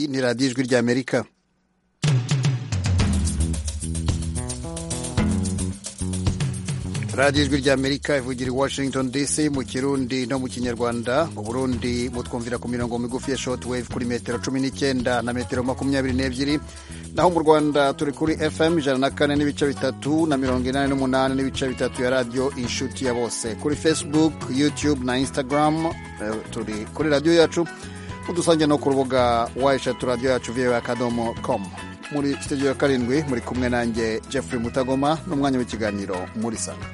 ni radiyo ijwi ry'amerika radiyo ijwi ry'amerika ivugira i washington dc mu kirundi no mu kinyarwanda mu burundi mutwumvira ku mirongo migufi ya shotwave kuri metero cumi n'icyenda na metero makumyabiri n'ebyiri naho mu rwanda turi kuri fm ijana na kane n'ibice bitatu na mirongo inani n'umunani n'ibice bitatu ya radiyo inshuti ya bose kuri facebook youtube na instagram eh, turi kuri radiyo yacu udusange no ku rubuga wa eshatu radiyo yacu viyewe akadomo komu muri sitidiyo ya karindwi muri kumwe nanjye jeffrey mutagoma n'umwanya w'ikiganiro muri sanga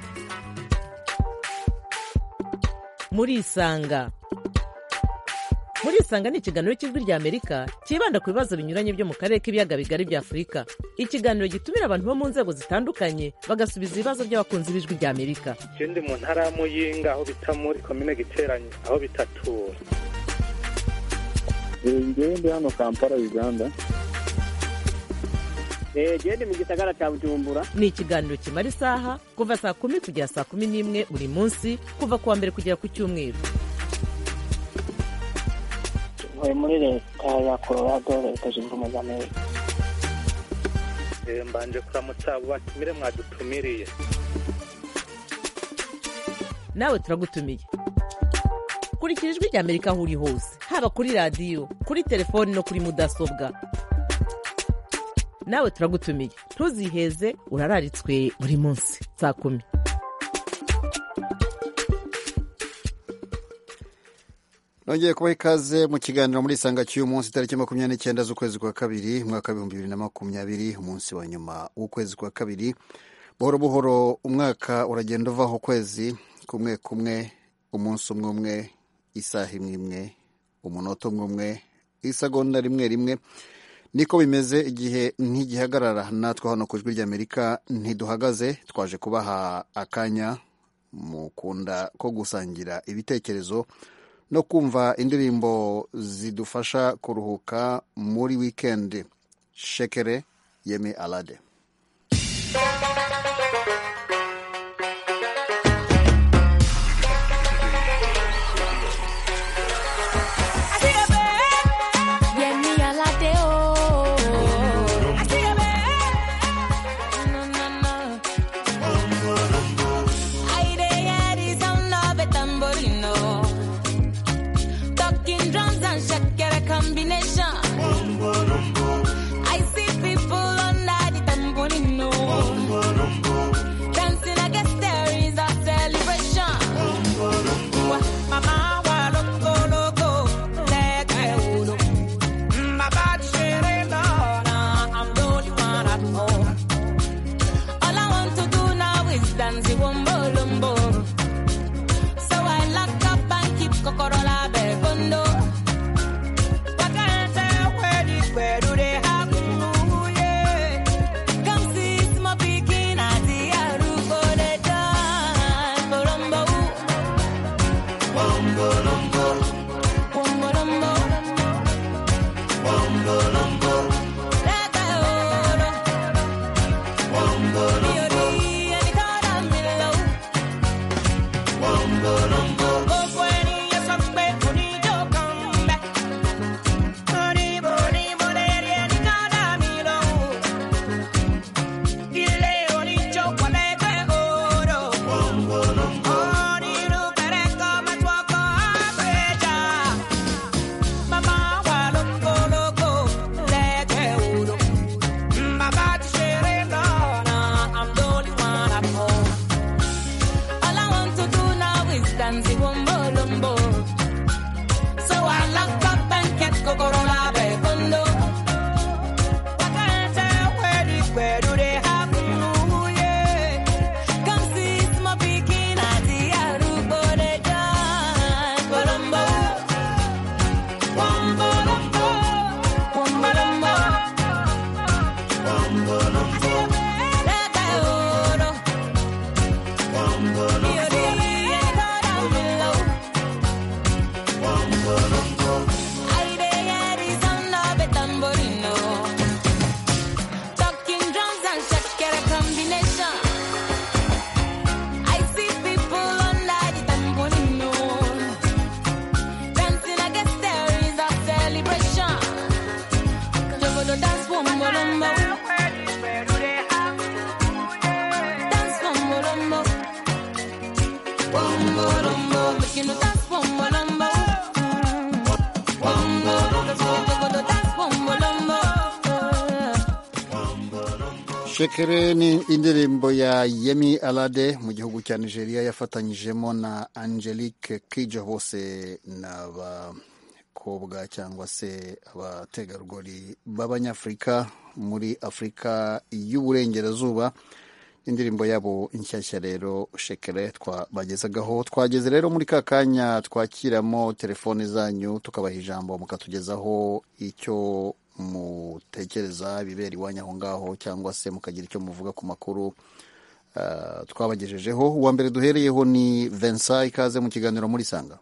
murisanga murisanga ni ikiganiro cy'ijwi rya amerika cyibanda ku bibazo binyuranye byo mu karere k'ibiyaga bigari bya afurika ikiganiro gitumira abantu bo mu nzego zitandukanye bagasubiza ibibazo by'abakunzi b'ijwi rya amerika ikindi mu ntara ya muyinga aho bita muri komine giteranye aho bitatura ngewe ndi hano kampala uganda gende mu gisagara cya bujumbura ni ikiganiro kimara isaha kuva saa kumi kugera saa kumi n'imwe buri munsi kuva ku wa mbere kugera ku cyumweru tuvuye muri leta ya colorado leta zunze ubumwe za amerika Eh, mbanje kuramutsa abo batumire mwadutumiriye nawe turagutumiye kurikira ijwi rya amerika aho uri hose haba kuri radiyo kuri telefoni no kuri mudasobwa nawe turagutumiye ntuziheze urararitswe buri munsi saa kumi nongeye kubaha ikaze mu kiganiro muri isanga cy'uyu munsi tariki makumyabiri n'icyenda z'ukwezi kwa kabiri umwaka w'ibihumbi bibiri na makumyabiri umunsi wa nyuma w'ukwezi kwa kabiri buhoro buhoro umwaka uragenda uvaho ukwezi kumwe kumwe umunsi umwe umwe isaha imwe imwe umunota umwe umwe isegonda rimwe rimwe niko bimeze igihe ntigihagarara natwe hano ku ijwi ry'amerika ntiduhagaze twaje kubaha akanya mukunda ko gusangira ibitekerezo no kumva indirimbo zidufasha kuruhuka muri wikendi shekere yemi alade shekere ni indirimbo ya yemi alade mu gihugu cya nigeria yafatanyijemo na angelique kijo bose ni abakobwa cyangwa se abategarugori b'abanyafurika muri afurika y'uburengerazuba indirimbo yabo nshyashya rero shekere twabagezagaho twageze rero muri ka kanya twakiramo telefone zanyu tukabaha ijambo mukatugezaho icyo mutekereza ibibera iwanyu aho ngaho cyangwa se mukagira icyo muvuga ku makuru ah, twabagejejeho uwa mbere duhereyeho ni Vincent ikaze mu kiganiro muri sanga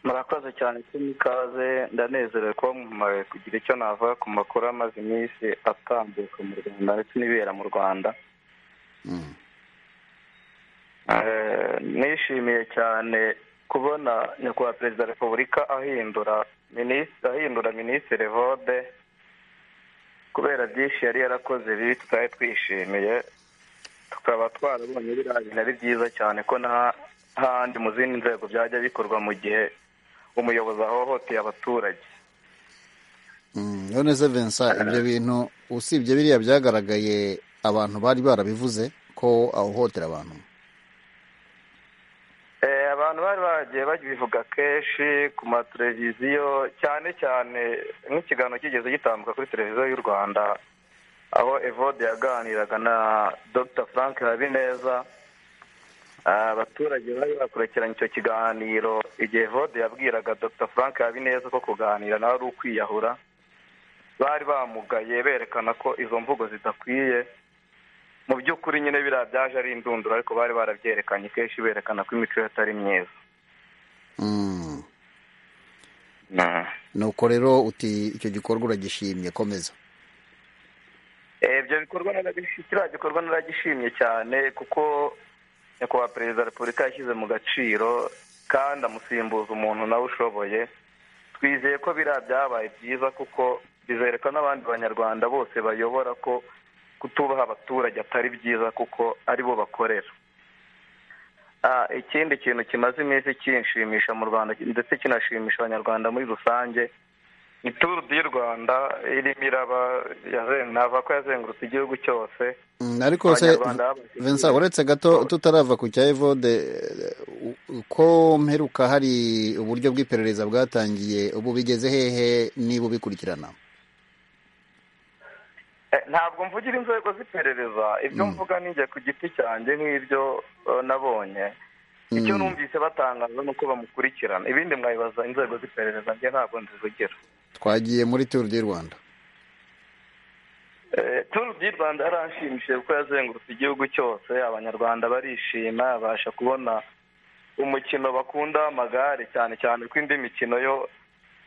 murakoze cyane kimwe ikaze ndanezerewe kuba mwamamaye kugira icyo navuga ku makuru amaze iminsi atambuka mu rwanda ndetse n'ibera mu rwanda Eh, nishimiye cyane kubona nyakubahwa perezida wa repubulika ahindura minis- ahindura minisitiri vode kubera byinshi yari yarakoze bibi tutari twishimiye tukaba twarabonye biriya bintu ari byiza cyane ko n'ahandi mu zindi nzego byajya bikorwa mu gihe umuyobozi ahohoteye abaturage Mm, none se Vincent ibyo bintu usibye biriya byagaragaye abantu bari barabivuze ko ahohotera abantu Eh, abantu bari bagiye babivuga kenshi ku mateleviziyo cyane cyane nk'ikiganiro kigeze gitambuka kuri televiziyo y'u rwanda aho evode yaganiraga na dr frank habineza Ah, abaturage bari bakurikiranye icyo kiganiro igihe evode yabwiraga dr frank habineza ko kuganira nawe ari ukwiyahura bari bamugaye berekana ko izo mvugo zidakwiye mu by'ukuri nyine biriya byaje ari indunduro ariko bari barabyerekanye kenshi berekana ko imico ye atari myiza Mm. nuko rero uti icyo gikorwa uragishimye komeza Eh, ibyo bikorwa naragishi- kiriya gikorwa naragishimye cyane kuko nyakubahwa perezida wa repubulika yashyize mu gaciro kandi amusimbuza umuntu nawe ushoboye twizeye ko biriya byabaye byiza kuko bizereka n'abandi banyarwanda bose bayobora ko kutubaha abaturage atari byiza kuko ari bo bakorera Ah, ikindi kintu kimaze iminsi kinshimisha mu rwanda ndetse kinashimisha abanyarwanda muri rusange ni turu di rwanda irimo iraba yazen- navuga ko yazengurutse igihugu cyose Mm, ariko se Abanyarwanda babashije Vincent uretse gato tutarava ku cya evode eh, u- uko mperuka hari uburyo bw'iperereza bwatangiye ubu bigeze hehe niba ubikurikirana Eh, ntabwo mvugira inzego z'iperereza ibyo Mm. mvuga ni njye ku giti cyanjye nk'ibyo eh, nabonye icyo Mm. numvise batangaza ni uko bamukurikirana ibindi mwabibaza inzego z'iperereza njye ntabwo nzivugira twagiye muri turu di rwanda Eh, turu di rwanda yaranshimishije kuko yazengurutse igihugu cyose abanyarwanda barishima babasha kubona umukino bakunda w'amagare cyane cyane ko indi mikino yo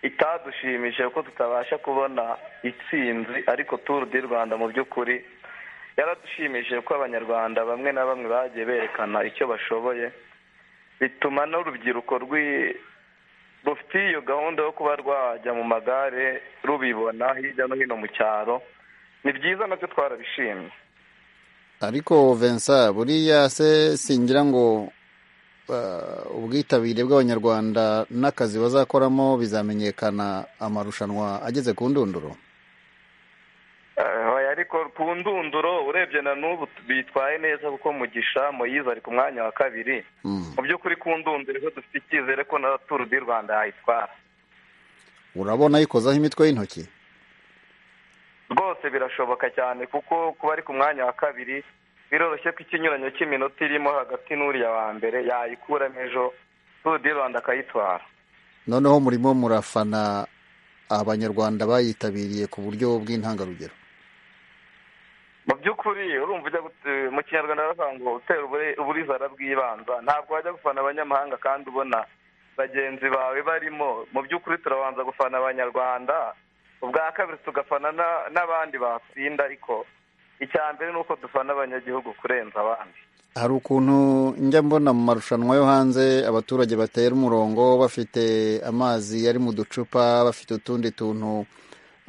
itadushimishije kuko tutabasha kubona itsinzi ariko turu di rwanda mu by'ukuri yaradushimishije ko abanyarwanda bamwe na bamwe bagiye berekana icyo bashoboye bituma n'urubyiruko rwi- rufitiye iyo gahunda yo kuba rwajya mu magare rubibona hirya no hino mu cyaro ni byiza nabyo twarabishimye ariko Vincent buriya se singira ngo eh, ubwitabire bw'abanyarwanda n'akazi bazakoramo bizamenyekana amarushanwa ageze ku ndunduro Eh, ariko ku ndunduro urebye na n'ubu bitwaye neza kuko mugisha moyize ari ku mwanya wa kabiri Mm. mu by'ukuri ku ndunduro rero dufite icyizere ko na turu di rwanda yayitwara urabona ayikozaho imitwe y'intoki rwose birashoboka cyane kuko kuba ari ku mwanya wa kabiri biroroshye ko ikinyuranyo cy'iminota irimo hagati n'uriya wa mbere yayikuramo ejo turu di rwanda akayitwara noneho murimo murafana abanyarwanda bayitabiriye ku buryo bw'intangarugero mu by'ukuri urumva ujya gute- mu kinyarwanda baravuga ngo utera ubure- uburizara bw'ibanza ntabwo wajya gufana abanyamahanga kandi ubona bagenzi bawe barimo mu by'ukuri turabanza gufana abanyarwanda ubwa kabiri tugafana na- n'abandi batsinda ariko icya mbere ni uko dufana abanyagihugu kurenza abandi hari ukuntu njya mbona mu marushanwa yo hanze abaturage batera umurongo bafite amazi ari mu ducupa bafite utundi tuntu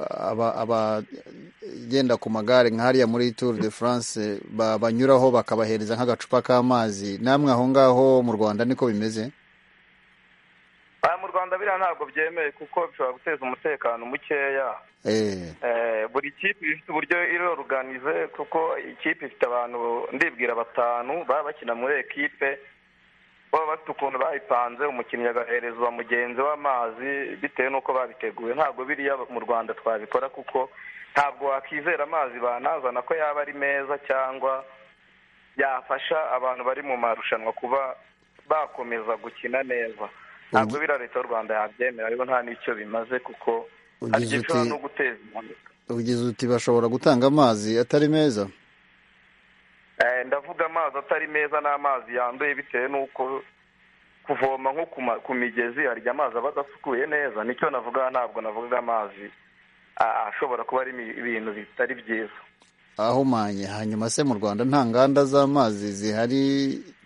aba- abagenda ku magare nka hariya muri tour de france ba- banyuraho bakabahereza nk'agacupa k'amazi namwe aho ngaho mu rwanda niko bimeze rwanda biriya ntabwo byemewe kuko bishobora guteza umutekano mukeya eh Eh, buri kipe ifite uburyo iroroganize kuko ikipe ifite abantu ndibwira batanu baba bakina muri ekipe baba bafite ukuntu bayipanze umukinnyi agaherezwa mugenzi w'amazi bitewe n'uko babiteguye ntabwo biriya mu rwanda twabikora kuko ntabwo wakizera amazi banazana ko yaba ari meza cyangwa yafasha abantu bari mu marushanwa kuba bakomeza gukina neza ntabwo biriya leta y'u rwanda yabyemera ariko nta n'icyo bimaze kuko hari ugize igihe uti ushobora no guteza impanuka ugize uti bashobora gutanga amazi atari meza Eh, ndavuga amazi atari meza n'amazi yanduye bitewe n'uko kuvoma nko ku ma- ku migezi hari igihe amazi aba adasukuye neza nicyo navuga ntabwo navuga amazi ah, ashobora kuba ari ibi- ibintu bitari byiza ahumanye hanyuma se mu rwanda nta nganda z'amazi zihari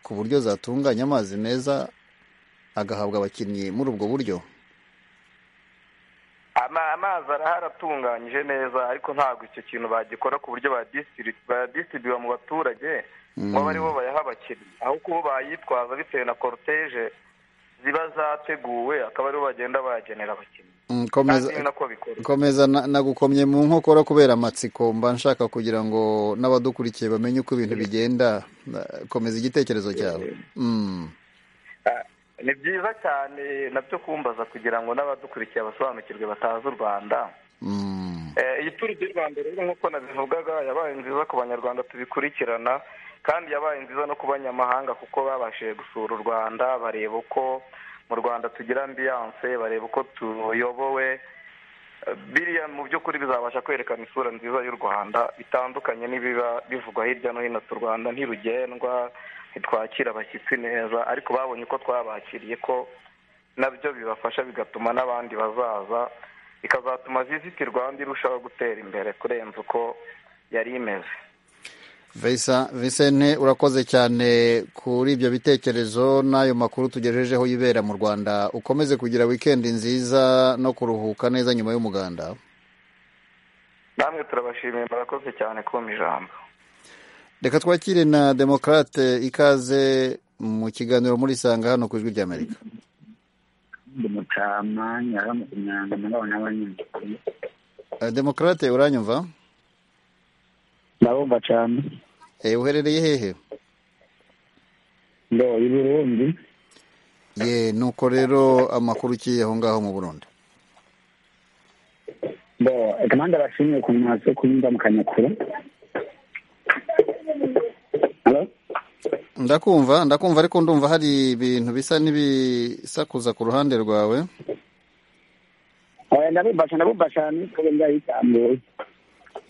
ku buryo zatunganya amazi meza agahabwa abakinnyi muri ubwo buryo Ama- amazi arahari atunganyije neza ariko ntabwo icyo kintu bagikora ku buryo badisitiri- bayadistribuwa mu baturage ngo abe aribo bayaha abakinnyi ahubwo bo bayitwaza bitewe na koruteje ziba zateguwe akaba aribo bagenda bayagenera abakinnyi Mm, kandi komeza ni nako bikorwa komeza na- nagukomye mu nkokora kubera amatsiko mba nshaka kugira ngo n'abadukurikiye bamenye uko ibintu bigenda Na- komeza igitekerezo cyawe Mm. ni byiza cyane nabyo kumbaza kugira ngo n'abadukurikiye basobanukirwe batazi u rwanda Mm. Eh, iyi turu di rwanda rero nk'uko nabivugaga yabaye nziza ku banyarwanda tubikurikirana kandi yabaye nziza no ku banyamahanga kuko babashije gusura u rwanda bareba uko mu rwanda tugira ambiyanse bareba uko tuyobowe Eh, biriya mu by'ukuri bizabasha kwerekana isura nziza y'u rwanda bitandukanye n'ibiba bivugwa hirya no hino tu rwanda ntirugendwa ntitwakira abashyitsi neza ariko babonye uko twabakiriye ko nabyo bibafasha bigatuma n'abandi bazaza bikazatuma visiti rwanda irushaho gutera imbere kurenza uko yari imeze Vesa- Vicente urakoze cyane kuri ibyo bitekerezo n'ayo makuru tugejejeho yibera mu Rwanda ukomeze kugira wikendi nziza no kuruhuka neza nyuma y'umuganda namwe turabashimiye murakoze cyane kumpa ijambo reka twakire na Demokrate ikaze mu kiganiro muri Sanga hano ku ijwi ry'Amerika ndumutama nyaramukunyanga mugabo nawe nyine Eh, Demokrate uranyumva ndabumva cyane Eh, uherereye hehe ndo i burundi ye nuko rero amakuru ukiye aho ngaho mu burundi ndo reka nanjye abashimiye ukuntu mwaze kunyumva mukanyakura Hello? ndakumva ndakumva ariko ndumva hari ibintu bisa n'ibisakuza ku ruhande rwawe Eh, ndabumva cyane ndabumva cyane ko ndayitambuye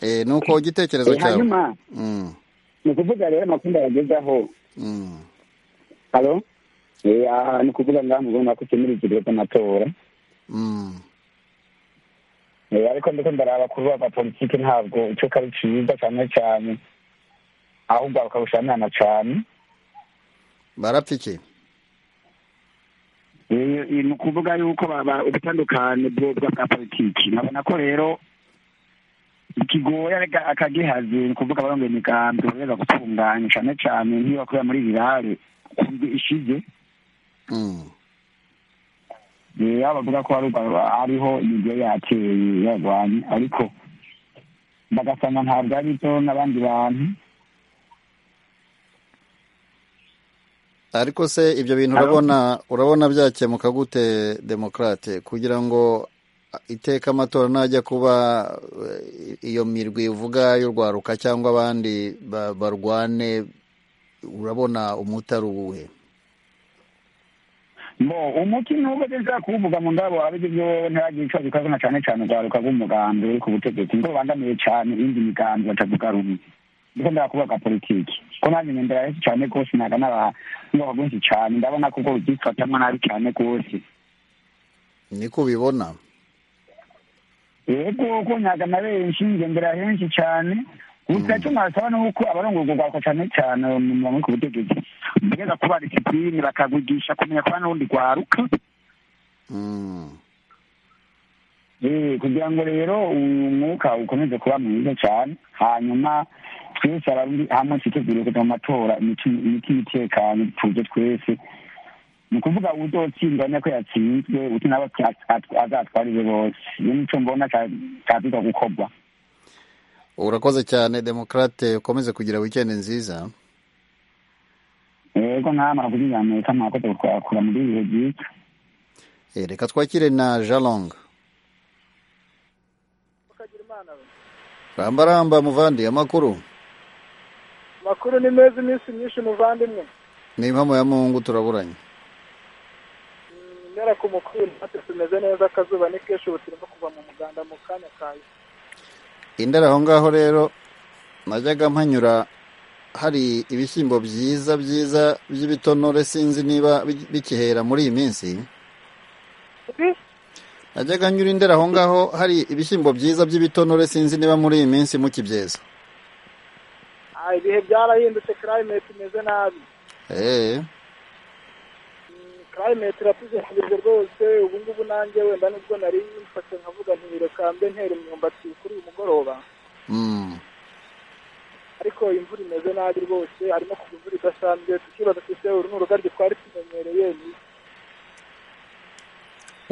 Eh, nuko igitekerezo Eh, cyawe hanyuma Mm, ni ukuvuga rero amakunda yagezeho mm. halo Eh, aha ni ukuvuga ngaha mubona ko ukemura ikiriyo cy'amatora Mm. Eh, ariko ndiko ndaraba kuri ba politiki ntabwo icyo kari cyiza cyane cyane ahubwo bakabushanana cyane barapfa iki Eh, eh, ni ukuvuga yuko baba ubutandukane bwo bwa bwa politiki nkabona ko rero ikigoye arega akagihazi ni ukuvuga barongera imigambi barega gutunganya cyane cyane nk'iyo bakorera muri birare kundwi ishize Mm, Eh, aho bavuga ko hari ubwa- hariho imigiye yateye yarwanye ariko bagasanga ntabwo ari byo n'abandi bantu ariko se ibyo bintu Hello? urabona urabona byakemuka gute demokrate kugira ngo iteka amatora najya kuba eh, iyo mirwi uvuga y'urwaruka cyangwa abandi ba- barwane urabona umutari uwuhe bo umuti ni uko nza kuwuvuga mu ngabo abibyo byo ntiragira icyo bikoze na cyane cyane urwaruka rw'umugambi uri ku butegetsi ngo rubangamiye cyane iyindi migambi batavuga rumwe ndiko ndakuvuga ka politiki ko nanjye ngendera benshi cyane rwose ntaga n'abantu bwinshi cyane ndabona ko ubwo bugifatamwa nabi cyane rwose niko ubibona yego ko ntaga na benshi ngendera henshi cyane gusa icyo mwasaba ni uko abarongorwa urwaruka cyane cyane mu murongo ku butegetsi bageza kuba disipurine bakagugisha kumenya kuba n'urundi rwaruka Mm, Eh, kugira ngo rero umwuka ukomeze kuba mwiza cyane hanyuma twese abarundi hamwe twitegure kujya mu matora imitima itekanye tuje twese ni ukuvuga uzotsindwa nuko yatsinzwe uti nabo azatwarire bose iyo nico mbona cyabwirizwa gukorwa urakoze cyane demokarate ukomeze kugira wikendi nziza yego ntamara kugira amerika mwakoze twakura muri ibihe byiza Eh, reka twakire na jalong rambaramba muvandi amakuru amakuru ni meza iminsi myinshi muvandimwe ni impamo ya mungu turaburanye mera ku mukuru natwe tumeze neza akazuba ni kenshi ubu turimo kuva mu muganda mu kanya kawe indera aho ngaho rero najyaga mpanyura hari ibishyimbo byiza byiza by'ibitonore sinzi niba bi- bikihera muri iyi minsi najyaga nyura indera aho ngaho hari ibishyimbo byiza by'ibitonore sinzi niba muri iyi minsi mukibyeza Ah, ibihe byarahindutse climate imeze nabi eee Mm, climate iratujahirije rwose ubu ngubu nanjye wenda nubwo nari mfashe nkavuga ntibireka mbe ntera imyumbati kuri uyu mugoroba mm. ariko imvura imeze nabi rwose harimo kuva imvura idasanzwe tukibaza tuise uru ni urugaryi twari tumenyereye ni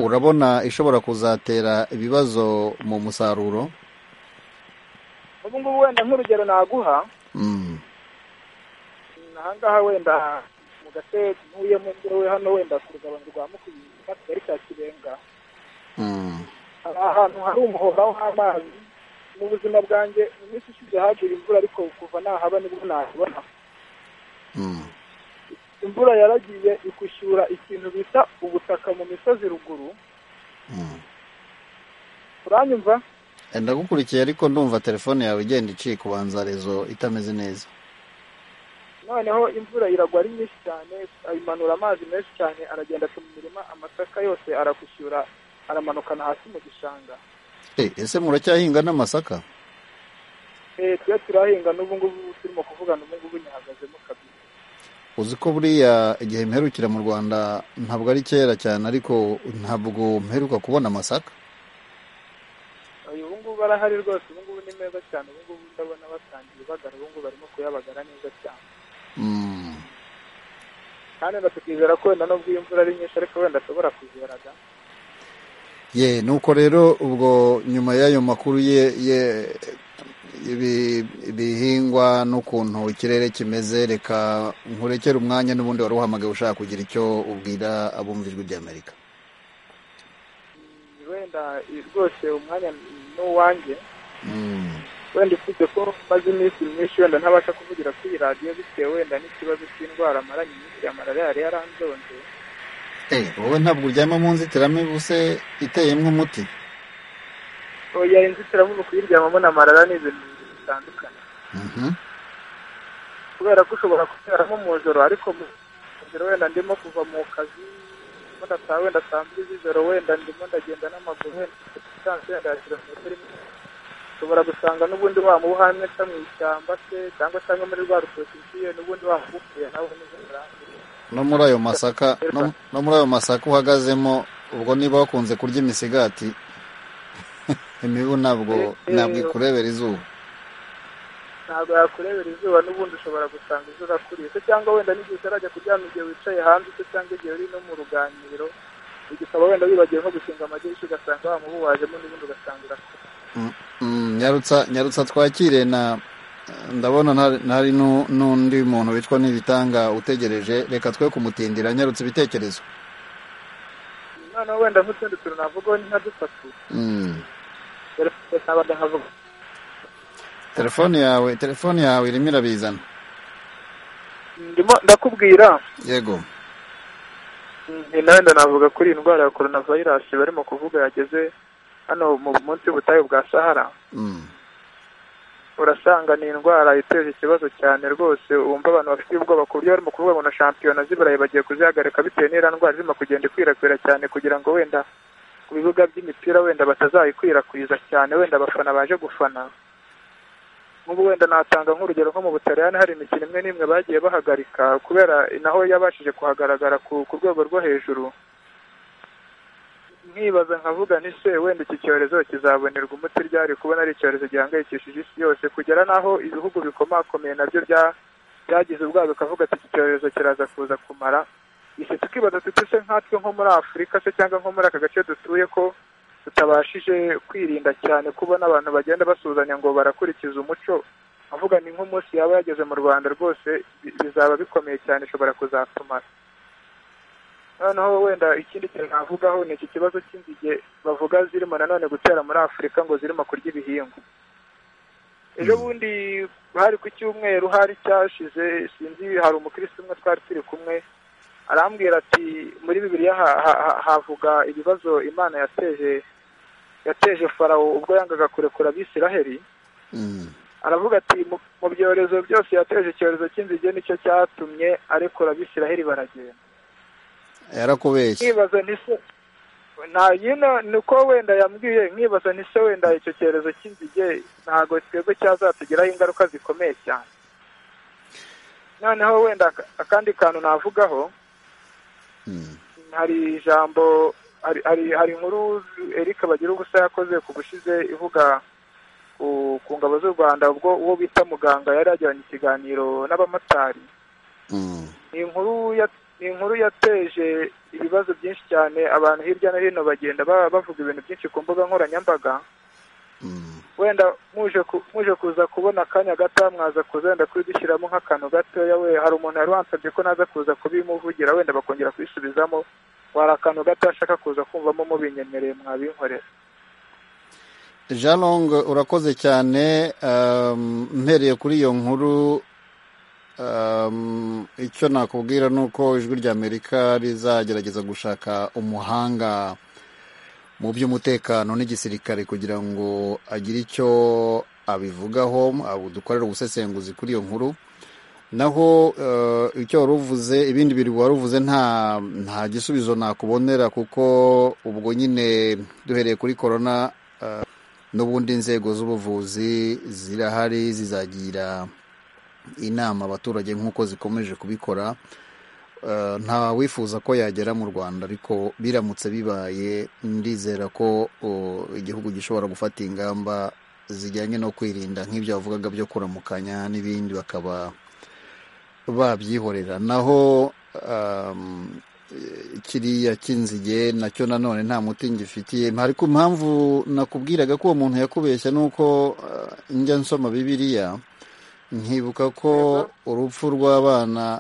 urabona ishobora kuzatera ibibazo mu musaruro ubu ngubu wenda nk'urugero naguha mm. ahangaha wenda mu gace ntuyemo njyewe hano wenda ku rugabano rwa mukuyinga akagari ka kirenga Mm. hari ahantu hari umuhora w'amazi mu buzima bwanjye mu minsi ishize hagira imvura ariko kuva nahaba nibwo nabibona Mm. imvura yaragiye ikushyura ikintu bita ubutaka mu misozi ruguru Mm. uranyumva Eh, ndagukurikiye ariko ndumva telefone yawe igenda icika ubanza rezo itameze neza noneho imvura iragwa ari nyinshi cyane imanura amazi menshi cyane aragenda aca mu mirima amasaka yose arakushyura aramanukana hasi mu gishanga Eh, ese muracyahinga n'amasaka Eh, twe turahinga n'ubu ngubu turimo kuvugana ubu ngubu nyahagazemo kabiri uzi ko buriya igihe mperukira mu rwanda ntabwo ari kera cyane ariko ntabwo mperuka kubona amasaka Oya, ubu ngubu barahari rwose ubu ngubu ni meza cyane ubu ngubu ndabona batangiye bagara ubu ngubu barimo kuyabagara neza cyane mm. kandi wenda tukizera ko wenda nubwo iyo imvura ari nyinshi ariko wenda ashobora kuzeraga ye nuko rero ubwo nyuma y'ayo makuru ye ye ibi- ibihingwa n'ukuntu ikirere kimeze reka nkurekere umwanya n'ubundi wari uhamagaye ushaka kugira icyo ubwira abumva ijwi ry'amerika Mm, wenda i- rwose umwanya ni uwanjye mm. wenda usibye ko maze iminsi myinshi wenda ntabasha kuvugira kuri radiyo bitewe wenda n'ikibazo cy'indwara amaranye iminsi ya malariya yari yaranzonze Eh, wowe ntabwo uryama mu nzitiramibu se iteyemo umuti oya inzitiramubu kuyiryamamo na malariya ni ibintu bitandukanye Mhm. kubera ko ushobora kubyaramo mu joro ariko mu joro wenda ndimo kuva mu kazi ndimo ndataha wenda saa mbiri z'ijoro wenda ndimo ndagenda n'amaguru wenda mfite distance wenda ya kilometero imwe ushobora gusanga n'ubundi wamubuhamwe ca mu ishyamba se cyangwa cyangwa muri rwa rutoki ruciye n'ubundi wamubupfuye nawe n'uburangiye no muri ayo masaka no, no muri ayo masaka uhagazemo ubwo niba wakunze kurya imisigati imibu ntabwo ntabwo ikurebera izuba ntabwo yakurebera izuba n'ubundi ushobora gusanga izuba akuriye se cyangwa wenda n'igihe utarajya kuryama igihe wicaye hanze se cyangwa igihe uri no mu ruganiriro ugisaba wenda wibagiwe nko gukinga amadirishya ugasanga wamubu wajemo n'ubundi ugasanga urakura Mm, nyarutsa nyarutsa twakire na ndabona nta- ntari nu- n'undi muntu witwa n'ibitanga utegereje reka twe kumutindira nyarutsa ibitekerezo noneho wenda nk'utundi tuntu navugaho ni nka dutatu Mm. dore nkaba ndahavuga telefone yawe telefone yawe irimo irabizana ndimo ndakubwira yego ni na wenda navuga kuri iyi ndwara ya korona vayirasi barimo kuvuga yageze hano mu munsi w'ubutayu bwa sahara mm. urasanga ni indwara iteje ikibazo cyane rwose wumva abantu bafite ubwoba ku buryo barimo kuvuga ngo na shampiyona z'iburayi bagiye kuzihagarika bitewe n'iyo ndwara irimo kugenda ikwirakwira cyane kugira ngo wenda ku bibuga by'imipira wenda batazayikwirakwiza cyane wenda abafana baje gufana nk'ubu wenda natanga nk'urugero nko mu butaliyani hari imikino imwe n'imwe bagiye bahagarika kubera naho yabashije kuhagaragara ku ku rwego rwo hejuru nkibaza nkavuga ni se wenda iki cyorezo kizabonerwa umuti ryari kubona ari icyorezo gihangayikishije isi yose kugera n'aho ibihugu bikomakomeye nabyo bya byagize ubwabo bikavuga ati iki cyorezo kiraza kuza kumara ise tukibaza tuti se nkatwe nko muri afurika se cyangwa nko muri aka gace dutuye ko tutabashije kwirinda cyane kubona abantu bagenda basuhuzanya ngo barakurikiza umuco avuga ni nk'umunsi yaba yageze mu rwanda rwose bi- bizaba bikomeye cyane ishobora kuzatumara noneho wenda ikindi kintu navugaho ni iki kibazo cy'inzige bavuga zirimo nanone gutera muri afurika ngo zirimo kurya ibihingwa ejo bundi hari ku cyumweru hari cyashize sinzi hari umukirisitu umwe twari turi kumwe arambwira ati muri bibiliya ha- ha- ha- havuga ibibazo imana yateje yateje farawo ubwo yangaga kurekura abisiraheli Mm. aravuga ati "Mu- mu byorezo byose yateje icyorezo cy'inzige nicyo cyatumye arekura abisiraheli baragenda yarakubeshye nkibaza ntise nta yino niko wenda yambwiye nkibaza ntise wenda icyo cyorezo cy'inzige ntabwo twebwe cyazatugiraho ingaruka zikomeye cyane noneho wenda ak- akandi kantu navugaho Mm. hari ijambo hari hari hari inkuru Eric bagira ubusa yakoze ku bushize ivuga ku ku ngabo z'u Rwanda ubwo uwo bita muganga yari yagiranye ikiganiro n'abamotari Mm. ni inkuru ya- ni inkuru yateje ibibazo byinshi cyane abantu hirya no hino bagenda ba- bavuga ibintu byinshi ku mbuga nkoranyambaga Mm. wenda muje ku- muje kuza kubona akanya gato mwaza kuza wenda kubidushyiramo nk'akantu gatoya we hari umuntu yari wansabye ko naza kuza kubimuvugira wenda bakongera kubisubizamo wari akantu gato ashaka kuza kumvamo mubinyemereye mwabinkorera jean long urakoze cyane um, mpereye kuri iyo nkuru um, icyo nakubwira ni uko ijwi ry'amerika rizagerageza gushaka umuhanga mu by'umutekano n'igisirikare kugira ngo agire icyo abivugaho abo dukorera ubusesenguzi kuri iyo nkuru naho eh, icyo wari uvuze ibindi bintu wari uvuze nta nta gisubizo nakubonera kuko ubwo nyine duhereye kuri korona eh, n'ubundi inzego z'ubuvuzi zirahari zizagira inama abaturage nk'uko zikomeje kubikora Eh, nta wifuza ko yagera mu rwanda ariko biramutse bibaye ndizera ko oh, igihugu gishobora gufata ingamba zijyanye no kwirinda nk'ibyo wavugaga byo kuramukanya n'ibindi bakaba babyihorera naho um, eh, kiriya cy'inzige nacyo nanone nta muti ngifitiye ariko impamvu nakubwiraga ko uwo muntu yakubeshya ni uko eh, njya nsoma bibiriya nkibuka ko urupfu rw'abana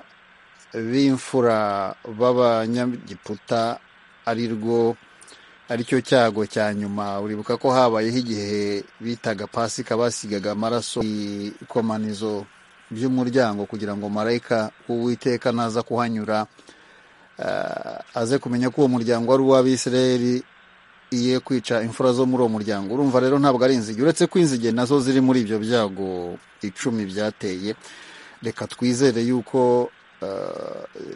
b'imfura b'abanyagiputa ari rwo aricyo cyago cya nyuma uribuka ko habayeho igihe bitaga pasika basigaga amaraso ikomanizo by'umuryango kugira ngo marayika w'uwiteka naza kuhanyura ah, aze kumenya ko uwo muryango ari uw'abisirayeli iye kwica imfura zo muri uwo muryango urumva rero ntabwo ari inzige uretse ko inzige nazo ziri muri ibyo byago icumi byateye reka twizere yuko eh,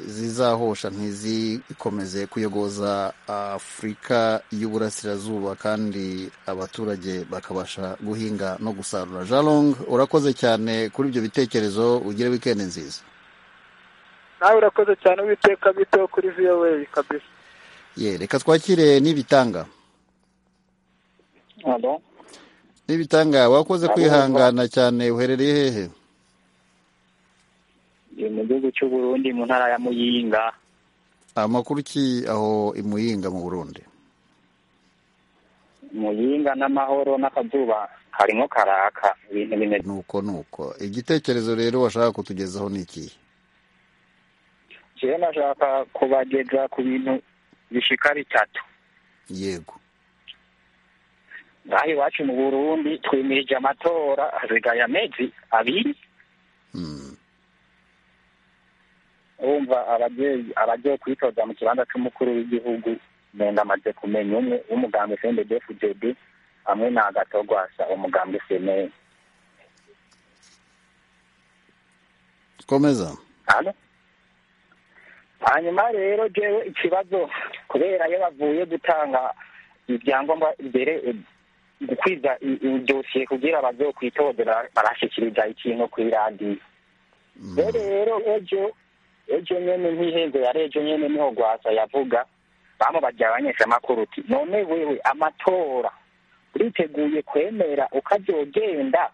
zizahosha ntizikomeze kuyogoza afurika y'uburasirazuba kandi abaturage bakabasha guhinga no gusarura jalong urakoze cyane kuri ibyo bitekerezo ugire wikendi nziza nawe urakoze cyane uwiteka biteho kuri voa kabisa ye reka twakire n'ibitanga Alo, n'ibitanga wakoze kwihangana cyane uherereye hehe ndi mu gihugu cy'u Burundi mu ntara ya Muyinga amakuru ki aho imuyinga mu burundi Muyinga n'amahoro n'akazuba karimo karaka ibintu bimeze nuko nuko igitekerezo rero washaka kutugezaho ni ikihe jewe nashaka kubageza ku bintu bishika bitatu yego ngaha iwacu mu burundi twimirije amatora hasigaye amezi abiri Mm. wumva ababyeyi abagiye kwitoza mu kibanza cy'umukuru w'igihugu nenda amaze kumenya umwe w'umugambwe cndf jd hamwe ni agatogwasa umugambwe cnl komeza Hano. hanyuma rero jewe ikibazo kubera iyo bavuye gutanga ibyangombwa mbere gukwiza idosiye kugira bazokwitoze bara- barashikiriza ikintu kuri radiyo Mm. rero rero ejo ejo nyene ntihenze yari ejo nyene niho gwasa yavuga bamubajya abanyeshamakuru uti none wewe amatora uriteguye kwemera uko azogenda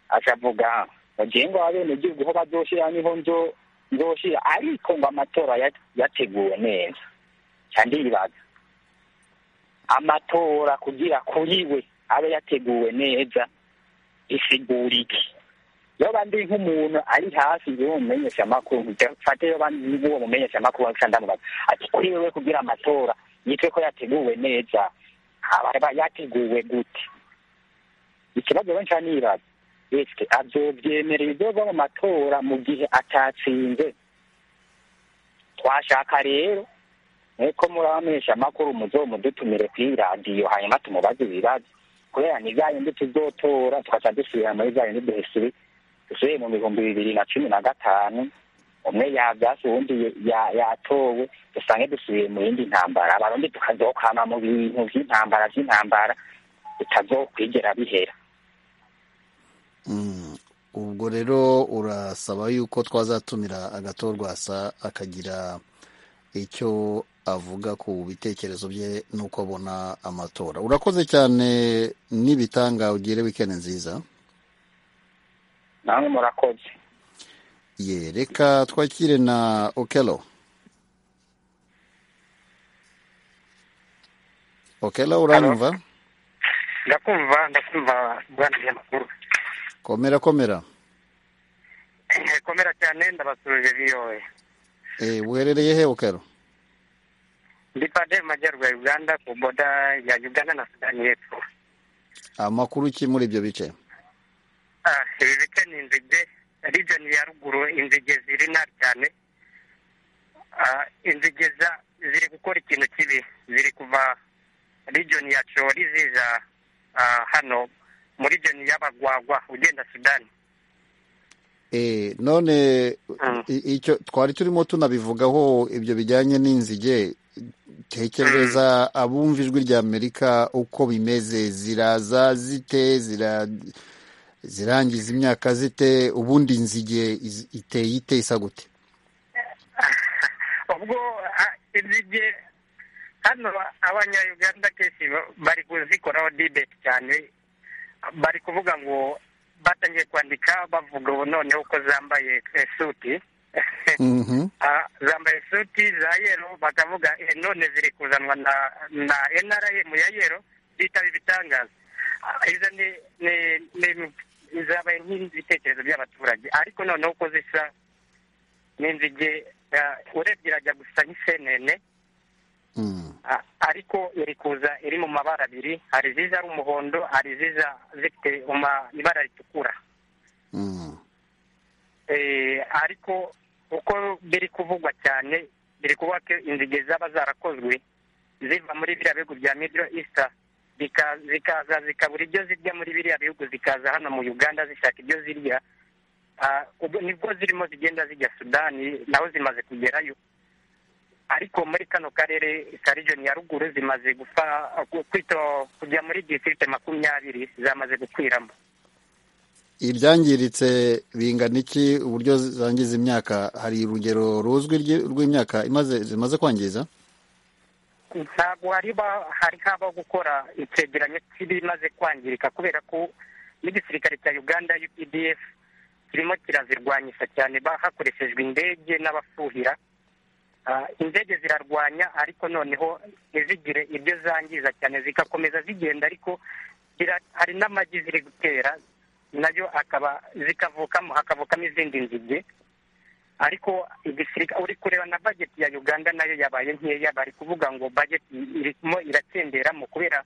acavuga mugengo wa bene gihugu ho bazoshira niho nzo nzoshira ariko ngo amatora ya- yateguwe neza cya ndibaza amatora kugira kuri we abe yateguwe neza isigura iki yoba ndi nk'umuntu ari hasi y'uwo mumenyeshamakuru mfate yoba ndi nk'uwo mumenyeshamakuru wa ndamubaza ati kuri wewe kugira amatora yitwe ko yateguwe neza aba yateguwe gute ikibazo benshi nibaza esike azobyemera ibizova mu matora mu gihe atatsinze twashaka rero nk'uko murabamenyesha amakuru muzomudutumire ku iradiyo hanyuma tumubaze ibibazo kubera ni za yindi tuzotora tugaca dusubira muri za yindi duhesure dusubiye mu bihumbi bibiri na cumi na gatanu umwe yabyasi uwundi ya- yatowe dusange dusubiye mu yindi ntambara abarundi tukazokama mu bintu by'intambara by'intambara bitazokwigera bihera ubwo rero urasaba yuko twazatumira agatorwasa akagira icyo avuga ku bitekerezo bye n'uko abona amatora urakoze cyane n'ibitanga ugire wikendi nziza namwe murakoze ye reka twakire na okelo okelo uranyumva ndakumva ndakumva bwandiye amakuru komera komera Eh, komera cyane ndabasubije biyowe Eh, uherereye he okelo ndi pade mu majyaruguru ya uganda ku boda ya uganda na sudani y'epfo amakuru ki muri ibyo bice Ah, ibi bice ni inzige region ya ruguru inzige ziri nabi cyane Ah, inzige za- ziri gukora ikintu kibi ziri kuva region ya cori ziza ah, hano muri region y'abagwagwa ugenda sudani Eh, none Mm. i- icyo twari turimo tunabivugaho ibyo bijyanye n'inzige tekereza abumva ijwi rya amerika uko bimeze ziraza zite zira zirangiza imyaka zite ubundi inzige iz- iteye ite isa gute ubwo ah, inzige hano abanyayuganda kenshi ba- bari kuzikoraho dibeti cyane bari kuvuga ngo batangiye kwandika bavuga ubu noneho ko zambaye eh, suti Mhm. Ah, zambaye suti za yero bakavuga eh, none ziri kuzanwa na na nrm ya yero bitaba ibitangaza Ah, izo ni ni ni zabaye nk'ibitekerezo by'abaturage ariko noneho ko zisa n'inzige ah, urebye irajya gusa nk'isenene Mm. a- ariko iri kuza iri mu mabara abiri hari iziza ari umuhondo hari iziza zifite uma- ibara ritukura Mm. Eh, ariko uko biri kuvugwa cyane biri kuvuga ko inzige zaba zarakozwe ziva muri biriya bihugu bya middle east bika- zikaza zikabura ibyo zirya muri biriya bihugu zikaza hano mu uganda zishaka ibyo zirya Ah, ubwo nibwo zirimo zigenda zijya sudani naho zimaze kugerayo ariko muri kano karere ka region ya ruguru zimaze gupfa kwito kujya muri district makumyabiri zamaze gukwiramo ibyangiritse bingana iki uburyo zangiza imyaka hari urugero ruzwi rw'i- rw'imyaka imaze zimaze kwangiza ntabwo hari ba- hari habaho gukora icyegeranyo cy'ibimaze kwangirika kubera ko n'igisirikare cya uganda updf kirimo kirazirwanyisha cyane ba- hakoreshejwe indege n'abafuhira Ah, indege zirarwanya ariko noneho ntizigire ibyo zangiza cyane zigakomeza zigenda ariko zira- hari n'amagi ziri gutera nayo akaba zikavukamo hakavukamo izindi nzige ariko igisirikare uri kureba na bajeti ya uganda nayo yabaye nkeya bari kuvuga ngo bajeti irimo iratsenderamo kubera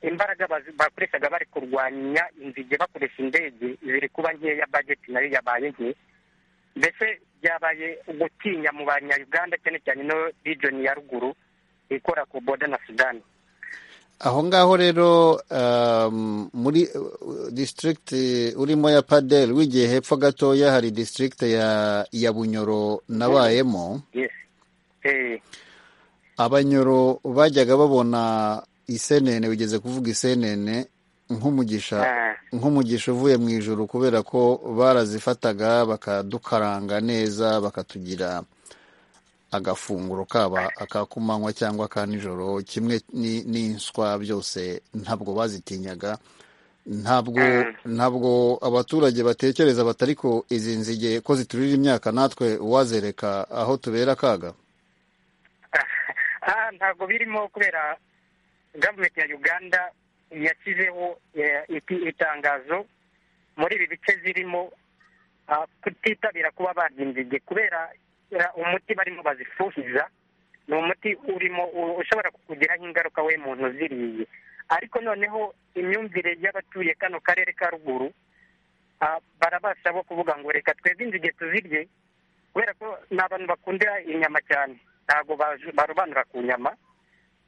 imbaraga bazi- bakoreshaga bari kurwanya inzige bakoresha indege ziri kuba nkeya bajeti nayo yabaye nkeya mbese byabaye ugutinya mu banyayuganda cyane cyane no region ya ruguru ikora ku boda na sudani aho ngaho rero um, muri uh, district urimo ya padel wigiye hepfo gatoya hari district ya, ya bunyoro nabayemo yes eh abanyoro bajyaga babona isenene wigeze kuvuga isenene nk'umugisha ah, nk'umugisha uvuye mu ijuru kubera ko barazifataga bakadukaranga neza bakatugira agafunguro kaba aka kumanywa cyangwa aka nijoro kimwe ni- n'inswa byose ntabwo bazitinyaga ntabwo ntabwo abaturage batekereza batari ko izi nzige ko ziturira imyaka natwe uwazereka aho tubera akaga aha ntabwo birimo kubera gavumenti ya uganda yashyizeho eh, iti- itangazo muri ibi bice zirimo ah, kutitabira kuba barya inzige kubera eh, umuti barimo bazifuhiza ni umuti urimo u- ushobora kukugiraho ingaruka we muntu uziriye ariko noneho imyumvire y'abatuye kano karere ka ruguru ah, barabasha bo kuvuga ngo reka twebwe inzige tuzirye kubera ko ni abantu bakundira inyama cyane ntabwo baj- barobanura ku nyama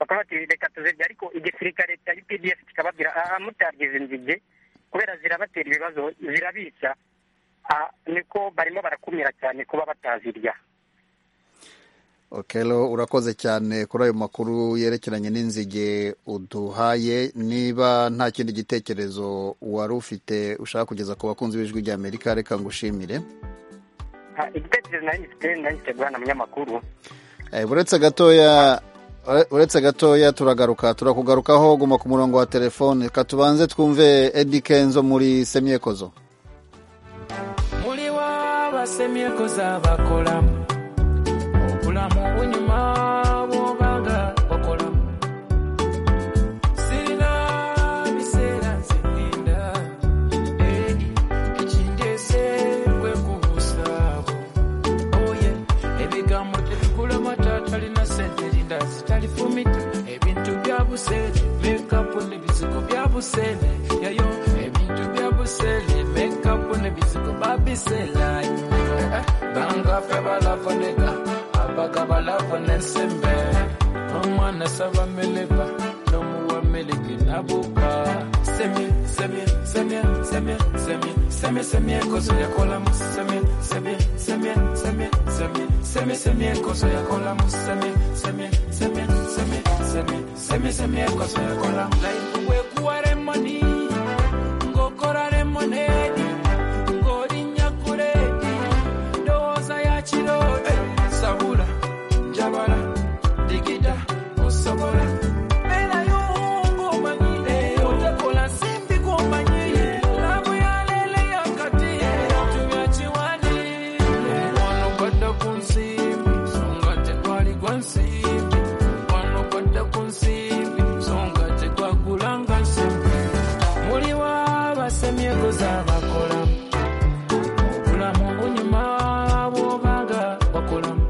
bakaba bati reka tuzirye ariko igisirikare cya updf kikababwira aha mutaryize inzige kubera zirabatera ibibazo zirabica Ah, niko barimo barakumira cyane kuba batazirya okelo urakoze cyane kuri ayo makuru yerekeranye n'inzige uduhaye niba nta kindi gitekerezo wari ufite ushaka kugeza ku bakunzi b'ijwi ry'amerika reka ngushimire Ah, igitekerezo nari ngifite nari ngifite guhana munyamakuru Eh, uretse gatoya ure- uretse gatoya turagaruka turakugarukaho guma ku murongo wa telefone reka tubanze twumve edi kenzo muri semyekozo muli wabasemyekoza bakolamu obulamu bunyuma bwobanga okolamu sirina biseera nzegenda ekindese gwe kubusaabo oye ebigambo tebikulama tatalina sente linda zitalifumita ebintu bya busene mekapu n'ebizigo bya busene yayo ebintu bya busene mekapu n'ebizigo babiselayi bangafe balafoneka abaga balafona ensembe omwana sabameleba n'omuwameleke nabuka semye semye semye semye semye semye semye enkozo yakolamu semye semye semye semye semye semye semye enkozo yakolamu semye semye semye semye semye semye semye enkozo yakolamu laifu wekuwaremoni ngokora remonedi ngorinya kuredi ndowooza ya kiro Eh, sabula njabala digida osobola beerayo ng'omanyire otakola nsimbi gw'omanyire labu ya leele yakati ebintu bya kiwani wano kwadda ku nsimbi songa tekwali gwa nsimbi wano kwadda ku nsimbi songa tekwagulanga nsimbi muli wabasemyegoza bakolamu okulamu bunyuma bwobaga bakolamu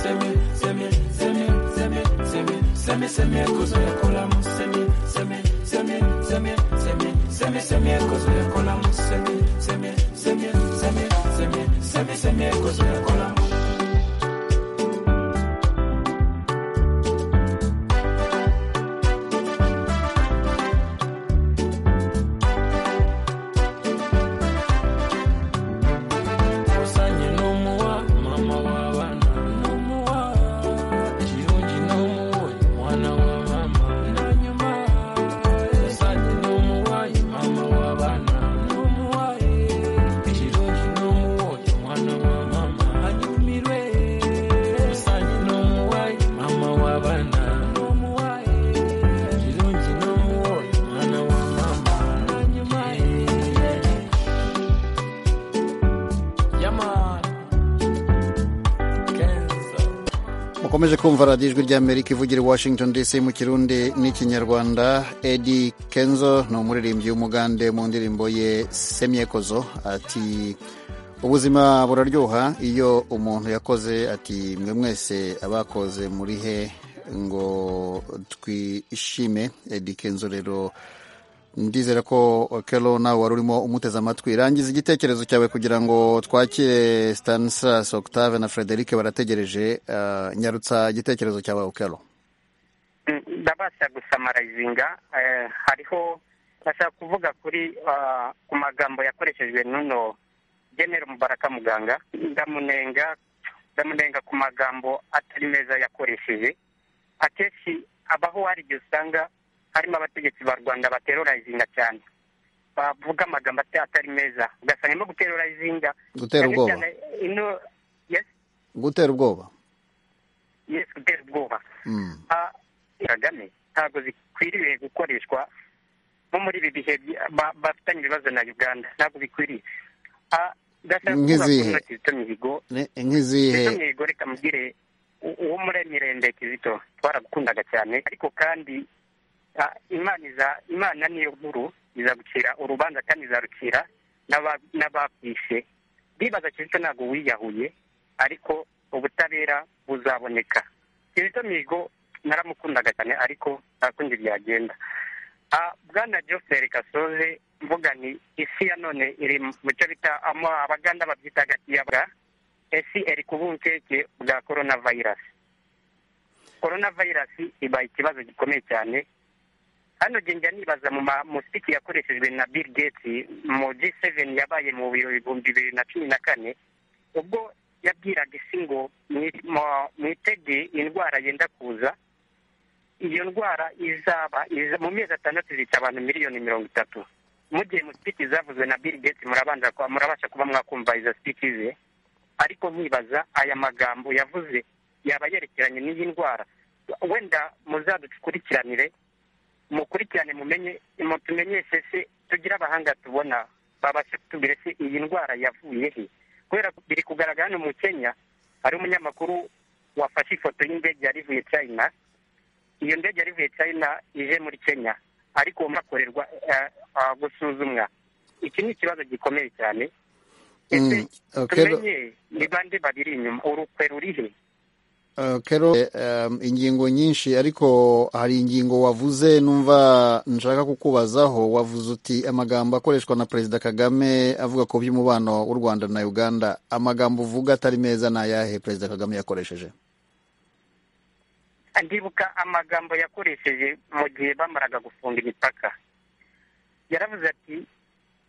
seme seme seme seme seme seme seme kozo ya kolamu seme seme seme seme seme seme seme kozo ya kolamu seme seme seme seme seme seme seme kozo ya kolamu kusanye n'omuwa mama w'abaana n'omuwa ekirungi n'omuwoyi mwana wa mama nanyuma kusanye n'omuwayi mama w'abaana n'omuwa ekirungi n'omuwoyi mwana wa mama anyumirwe kusanye n'omuwayi mama w'abaana n'omuwa ekirungi n'omuwoyi mwana wa mama nanyuma Yaman Kenzo mukomeje kumva radiyo ijwi ry'amerika ivugira i washington dc mu kirundi n'ikinyarwanda edi kenzo ni umuririmbyi w'umugande mu ndirimbo ye semyekozo ati ubuzima buraryoha iyo umuntu yakoze ati mwe mwese abakoze muri he ngo twishime edi kenzo rero ndizera ko kero nawe wari urimo umuteze amatwi rangiza igitekerezo cyawe kugira ngo twakire stanislas octave na frederic barategereje eh, nyarutsa igitekerezo cyawe okero Mm, ndabasha gusamarayizinga eh, hariho ndashaka kuvuga kuri ah, ku magambo yakoreshejwe n'uno genero mubaraka muganga ndamunenga ndamunenga ku magambo atari meza yakoresheje akenshi abaho hari igihe usanga harimo abategetsi ba rwanda baterorayizinga cyane bavuga amagambo ata- atari meza ugasanga arimo guterorayizinga gutera cyane ubwoba cyane ino yes gutera ubwoba yes gutera ubwoba Mm. Ah, kagame ntabwo zikwiriye gukoreshwa bo muri ibi bihe bya- ba- bafitanye ibibazo na uganda ntabwo bikwiriye Ah, ndashaka kuvuga ku Nk'izihe? ntoki zitomye imihigo Ni- nk'izihe zitomye imihigo reka mubwire u- uwo muri mirembe kizito twaragukundaga cyane ariko kandi ah, imana iza imana niyo nkuru izagucira urubanza kandi izarucira n'aba- n'ababwishe bibaza kizito ntabwo wiyahuye ariko ubutabera buzaboneka kizito mihigo naramukundaga cyane ariko nta kundi byagenda Ah, bwana joferi kasoze mvuga nti isi ya none iri mu cyo bita amo abaganda babyitaga tiyabwa esi eri ku bunkeke bwa korona vayirasi korona vayirasi iba ikibazo gikomeye cyane hano jye njya nibaza mu ma- mu speech yakoreshejwe na bill gates mu g7 yabaye mu biro ibihumbi bibiri na cumi na kane ubwo yabwiraga isi ngo mwi- mu- mwitege indwara yenda kuza iyo ndwara izaba iza- mu mezi atandatu zica abantu miliyoni mirongo itatu mugiye mu speech zavuzwe na bill gates murabanza kwa- murabasha kuba mwakumva izo speech ze ariko nkibaza aya magambo yavuze yaba yerekeranye n'iyi ndwara wenda muzadukurikiranire mukurikirane mumenye mutumenyeshe se tugire abahanga tubona babashe kutubwira se iyi ndwara yavuye he kubera ko biri kugaragara hano mu kenya hari umunyamakuru wafashe ifoto y'indege yari ivuye china iyo ndege yari ivuye china ije muri kenya ariko uwo mwakorerwa eh, ah, gusuzumwa iki ni ikibazo gikomeye cyane ese Mm, okay, lo- tumenye ni bande babiri inyuma urukwe rurihe Eh, Kero eh, um, ingingo nyinshi ariko hari ingingo wavuze numva nshaka kukubazaho wavuze uti amagambo akoreshwa na Perezida Kagame avuga ku by'umubano w'u Rwanda na Uganda amagambo uvuga atari meza ni ayahe Perezida Kagame yakoresheje ndibuka amagambo yakoresheje mu gihe bamaraga gufunga imipaka yaravuze ati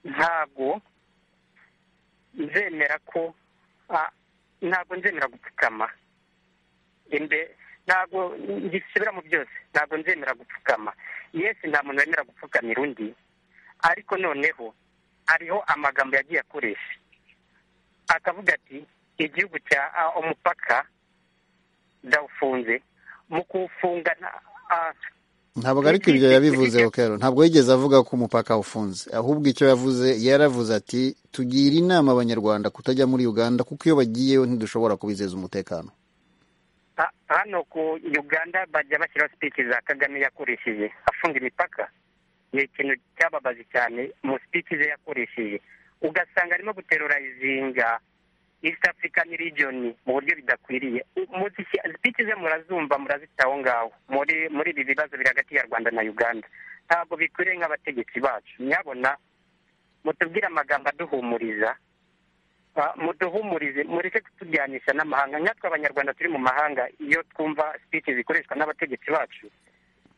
ntabwo nzemera ko ah, ntabwo nzemera gupfukama imbe ntabwo ngisubiramo byose ntabwo nzemera gupfukama yesi nta muntu wemera gupfukamira undi ariko noneho hariho amagambo yagiye akoresha akavuga ati igihugu cya ah, umupaka ndawufunze mu kuwufunga nta- ah, ntabwo ariko ibyo yabivuze Kero ntabwo yigeze avuga ko umupaka ufunze ahubwo icyo yavuze yaravuze ati tugira inama abanyarwanda kutajya muri Uganda kuko iyo bagiyeyo ntidushobora kubizeza umutekano ha- hano ku uganda bajya bashyiraho sipiki za kagame yakoresheje afunga imipaka ni ikintu cyababaje cyane mu sipiki ze yakoresheje ugasanga arimo guterorizinga east african region mu buryo bidakwiriye sipiki ze murazumva murazita aho ngaho muri muri ibi bibazo biri hagati ya rwanda na uganda ntabwo bikwiriye nk'abategetsi bacu nyabona mutubwire amagambo aduhumuriza Ah, muduhumurize mureke kutujyanisha n'amahanga nkatwe abanyarwanda turi mu mahanga iyo twumva speech zikoreshwa n'abategetsi bacu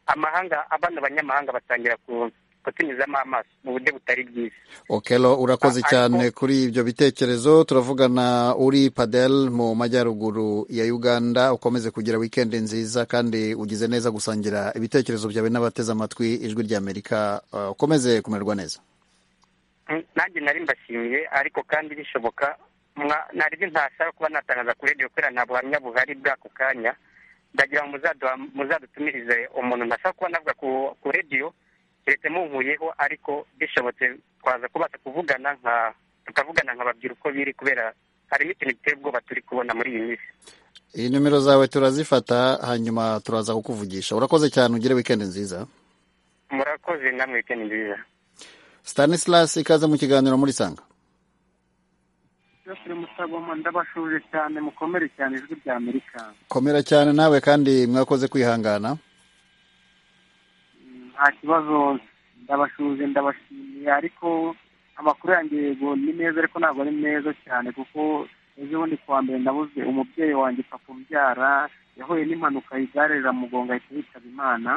amahanga abana abanyamahanga batangira ku- kutunyuzamo amaso mu buryo butari bwiza okelo urakoze Ah, ariko- cyane kuri ibyo bitekerezo turavugana uri padel mu majyaruguru ya uganda ukomeze kugira wikendi nziza kandi ugize neza gusangira ibitekerezo byawe n'abateze amatwi ijwi ry'amerika Uh, ukomeze kumererwa neza Mm, nanjye nari mbashimiye ariko kandi bishoboka mwa- nari byo ntashaka kuba natangaza kuri radiyo kubera nta buhamya buhari bw'ako kanya ndagira ngo muzaduha- muzadutumirize umuntu ntashaka kuba navuga ku ku radiyo keretse munkuyeho ariko bishobotse twaza kubasha kuvugana nka tukavugana nkababwira uko biri kubera harimo ikintu giteye ubwoba turi kubona muri iyi minsi iyi nimero zawe turazifata hanyuma turaza kukuvugisha urakoze cyane ugire wikendi nziza murakoze namwe wikendi nziza stanislas ikaze mu kiganiro muri sanga Joffre Musagoma ndabashuje cyane mukomere cyane ijwi rya Amerika komera cyane nawe kandi mwakoze kwihangana nta kibazo ndabashuje ndabashimiye ariko amakuru yanjye yego ni meza ariko ntabwo ari meza cyane kuko ejo bundi kuwa mbere nabuze umubyeyi wanjye pfa kubyara yahuye n'impanuka y'igare riramugonga ahita yitaba imana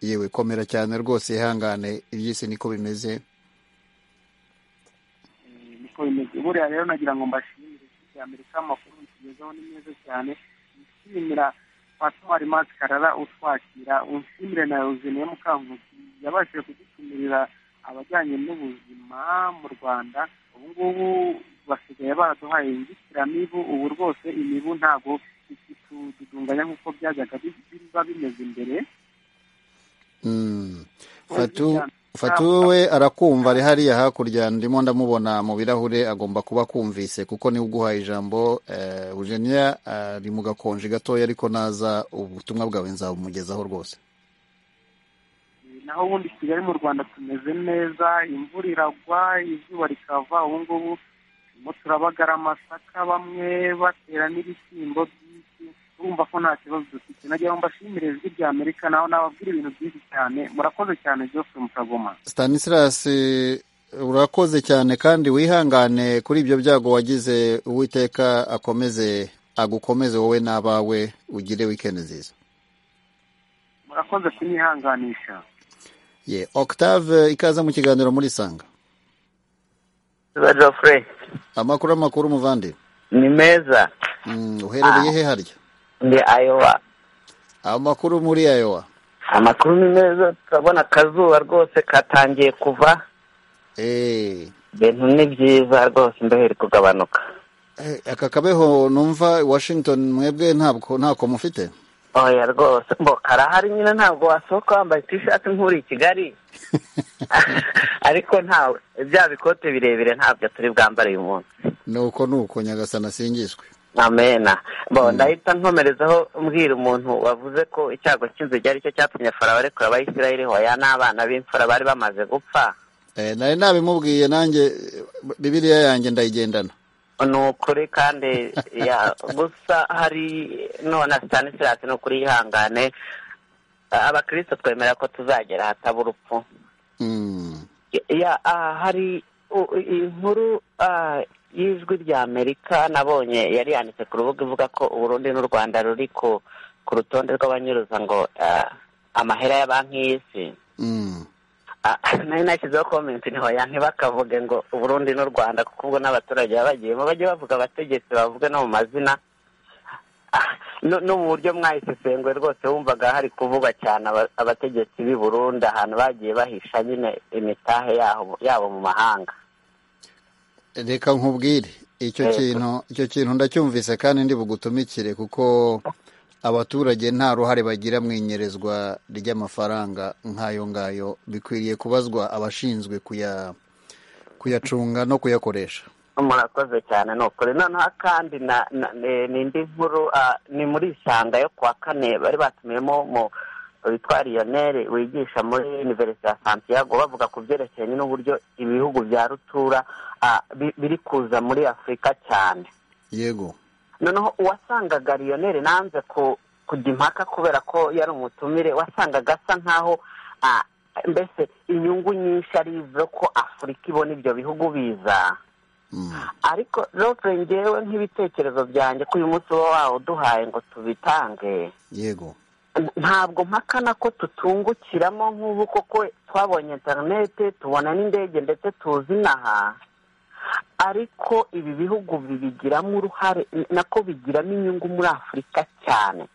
yewe komera cyane rwose ihangane iby'isi niko bimeze Eh, niko bimeze buriya rero nagira ngo mbashimire ijwi rya Amerika amakuru mutugezaho ni meza cyane nshimira Patwari Max Karara utwakira unshimire na Eugenie Mukankusi yabashije kudutumirira abajyanye n'ubuzima mu Rwanda ubu ngubu basigaye baraduhaye inzitiramibu ubu rwose imibu ntabwo ikitududunganya nk'uko byajyaga bi- biba bimeze mbere Mm. Fatu fatuwe arakumva ari hariya hakurya ndimo ndamubona mu birahure agomba kuba akumvise kuko niwe uguhaye ijambo eugenia ari mu gakonje gatoya ariko naza ubutumwa bwawe nzabumugezaho rwose naho ubundi kigali mu rwanda tumeze neza imvura iragwa izuba rikava ubu ngubu turimo turabagara amasaka bamwe batera n'ibishyimbo byinshi urumva ko nta kibazo dufite nagira ngo mbashimire ijwi rya amerika naho nababwira ibintu byinshi cyane murakoze cyane byose mukagoma stanislas urakoze cyane kandi wihangane kuri ibyo byago wagize uwiteka akomeze agukomeze wowe n'abawe ugire wikendi nziza murakoze kunyihanganisha ye octave ikaze mu kiganiro muri sanga za Geoffrey amakuru amakuru muvandi ni meza Mm, uherereye he harya ndi ayoba amakuru muri ayowa amakuru ni meza turabona akazuba rwose katangiye kuva ibintu ni byiza rwose imbeho iri kugabanuka aka kabeho numva washington mwebwe ntabwo ntako mufite oya rwose mbo karahari nyine ntabwo wasohoka wambaye tishati nk'uri i kigali ariko ntawe bya bikote birebire ntabyo turi bwambare uyu munsi nuko nuko nyagasani asingizwe amena bo ndahita nkomerezaho mbwira umuntu wavuze ko icyago cy'inzige ari cyo cyatumye farawo arekura abayisirayeli hoya n'abana b'imfura bari bamaze gupfa Eh, nari nabimubwiye nanjye eh, bibiliya yanjye ndayigendana ni ukuri kandi ya gusa hari nona stanislas ni ukuri yihangane abakristo twemera ko tuzagera hataba urupfu Mm. ya ah, hari u- inkuru ah, y'ijwi rya amerika nabonye yari yanditse ku rubuga ivuga ko uburundi n'u rwanda ruri ku ku rutonde rw'abanyuruza ngo ah, amahera ya banki y'isi Mm. Ah, nari nashyizeho komenti niho ya ntibakavuge ngo uburundi n'u rwanda kuko ubwo n'abaturage baba bagiyemo bajye bavuga abategetsi bavuge no mu mazina Ah, no no mu buryo mwayisesenguye rwose wumvaga hari kuvugwa cyane aba- abategetsi b'i burundi ahantu bagiye bahisha nyine imitahe yaho- yabo mu mahanga reka nkubwire icyo Eh. kintu icyo kintu ndacyumvise kandi ndi bugutumikire kuko abaturage nta ruhare bagira mu inyerezwa ry'amafaranga nk'ayo ngayo bikwiriye kubazwa abashinzwe kuya kuyacunga no kuyakoresha murakoze cyane ni ukuri noneho kandi na- na- eh, n'indi nkuru ah, ni muri isanga yo kuwa kane bari batumiyemo mu witwa riyoneri wigisha muri univerisite ya santiago bavuga ku byerekeye n'uburyo ibihugu bya rutura ah, bi- biri kuza muri afurika cyane yego noneho uwasangaga riyoneri nanze ku kujya impaka kubera ko yari umutumire wasangaga asa nk'aho ah, mbese inyungu nyinshi ari izo ko afurika ibona ibyo bihugu biza ariko rero ngewe nk'ibitekerezo byanjye ko uyu munsi uba wawuduhaye ngo tubitange yego ntabwo mpakana ko tutungukiramo nk'ubu koko twabonye interinete tubona n'indege ndetse tuzi inaha ariko ibi bihugu bibigiramo uruhare nako bigiramo inyungu muri afurika cyane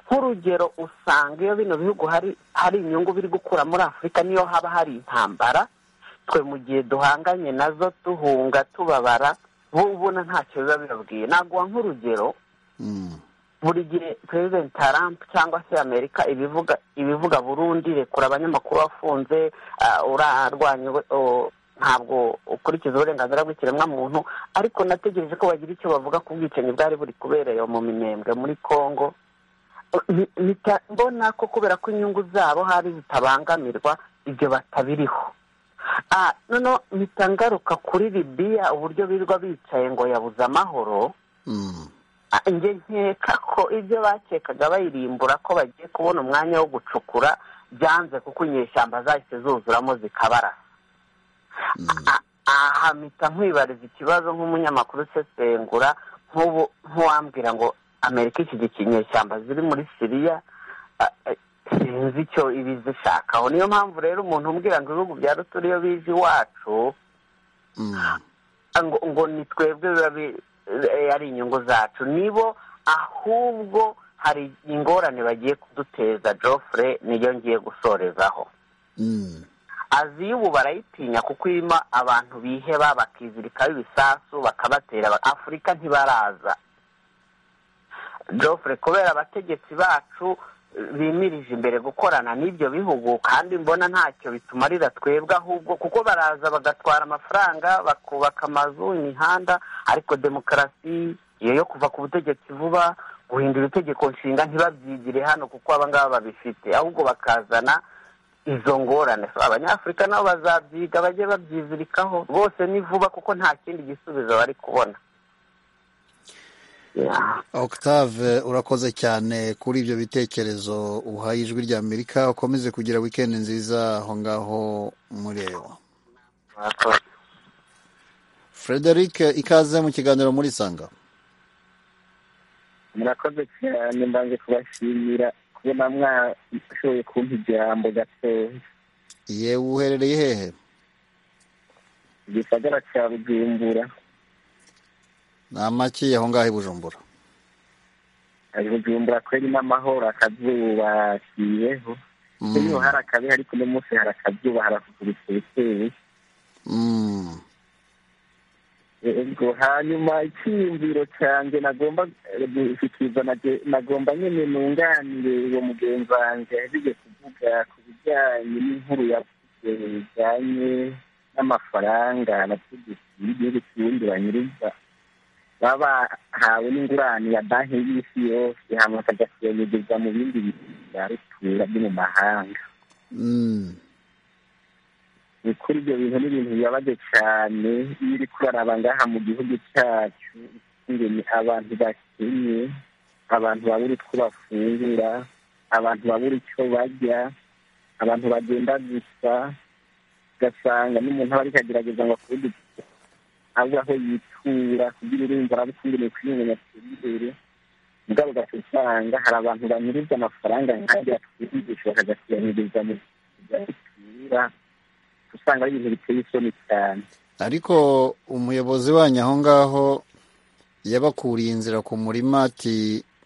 nk'urugero usanga iyo bino bihugu hari hari inyungu biri gukura muri afurika niyo haba hari intambara twe mu gihe duhanganye nazo duhunga tubabara bo ubona ntacyo biba bibabwiye naguha nk'urugero buri gihe perezida taramp cyangwa se amerika ibivuga ibivuga burundi rekura abanyamakuru wafunze ah, urarwanya ube- o- ntabwo ukurikiza uburenganzira bw'ikiremwamuntu ariko nategereje ko bagira icyo bavuga ku bwicanyi bwari buri kubera iyo mu minembwe muri congo Ni- nita- mbona ko kubera ko inyungu zabo hari zitabangamirwa ibyo batabiriho Ah, noneho mpita ngaruka kuri libiya uburyo birirwa bicaye ngo yabuze amahoro Ah, njye nkeka ko ibyo bakekaga bayirimbura ko bagiye kubona umwanya wo gucukura byanze kuko inyeshyamba zahise zuzuramo zikabara aha mpita nkwibariza ikibazo nk'umunyamakuru usesengura nk'ubu nk'uwambwira ngo amerika ishyigikiye inyeshyamba ziri muri siriya ah, ah, sinzi icyo ibi zishakaho niyo mpamvu rero umuntu umbwira ngo ibihugu bya rutura iyo bije iwacu ngo ngo ni twebwe biba bi- eh, ari inyungu zacu nibo ahubwo hari ingorane bagiye kuduteza Geoffrey niyo ngiye gusorezaho Mm. azi y'ubu barayitinya kuko irimo abantu biheba bakizirikaho ibisasu bakabatera ba- afurika ntibaraza Geoffrey kubera abategetsi bacu bimirije imbere gukorana n'ibyo bihugu kandi mbona ntacyo bitumarira twebwe ahubwo kuko baraza bagatwara amafaranga bakubaka amazu imihanda ariko demokarasi iyo yo kuva ku butegetsi vuba guhindura itegeko nshinga ntibabyigire hano kuko abangaba babifite ahubwo bakazana izo ngorane So, abanyafurika nabo bazabyiga bajye babyizirikaho rwose ni vuba kuko nta kindi gisubizo bari kubona Octave urakoze cyane kuri ibyo bitekerezo uhaye ijwi rya Amerika ukomeze kugira wikendi nziza aho ngaho mureba Frederic ikaze mu kiganiro muri sanga murakoze cyane mbanze kubashimira kubona mwashoboye kumpa ijambo gatoya yewe uherereye hehe igisagara cya bujumbura ni amaki aho ngaho i bujumbura bujumbura kweri n'amahoro akazuba kibeho Mm. iyo hari akabihe ariko uno munsi hari akazuba harakugurutse bitewe Mm. ubwo hanyuma icyiyumviro cyanjye nagomba eh, gushikiriza nage- nagomba nyine nunganire uwo mugenzi wanjye yaje kuvuga ku bijyanye n'inkuru yavuze bijyanye n'amafaranga abategetsi b'igihugu cy'ubundi banyurwa baba bahawe n'ingurane ya banki y'isi yose hanyuma bakajya kuyogereza mu bindi bintu bya rutura byo mu mahanga Mm. ni kuri ibyo bintu ni ibintu bibabaje cyane iyo uri kuraraba ngaha mu gihugu cyacu ingene abantu bakennye abantu babura utwo bafungura abantu babura icyo barya abantu bagenda gusa ugasanga n'umuntu aba ariko agerageza ngo akore udutsiko abe aho yitura kugira urumva arabikundiye kwiyunganya imbere mugabo ugasanga hari abantu banyuriza amafaranga nkajya twigisha bakajya kuyanyuriza mu kugira usanga ari ibintu biteye isoni cyane ariko umuyobozi wanyu aho ngaho yabakuriye inzira ku murima ati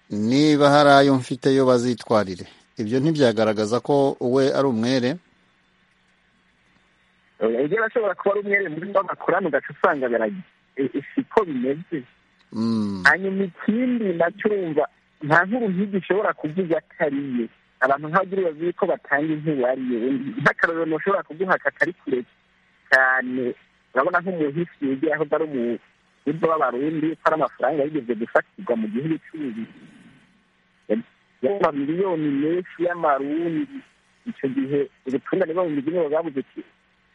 niba hari ayo mfite yo bazitwarire ibyo ntibyagaragaza ko we ari umwere ibyo arashobora kuba ari umwere muri bo bakorana ugaca usanga baragiye E- e, siko bimeze Mm. hanyuma ikindi nacyo urumva nta nkuru nk'ibyo ushobora kuvuga ko ari iye abantu ntabwo bazi ko batanga inkuru ari iye Undi nk'akarorero ntushobora kuguha katari kure cyane urabona nk'umuhisi wegera aho ari mu buryo b'abarundi ko ari amafaranga yigeze gufatirwa mu gihugu cy'ububiri miliyoni menshi y'amarundi icyo gihe ubutungane bwo mu mijyi nibo babuze ki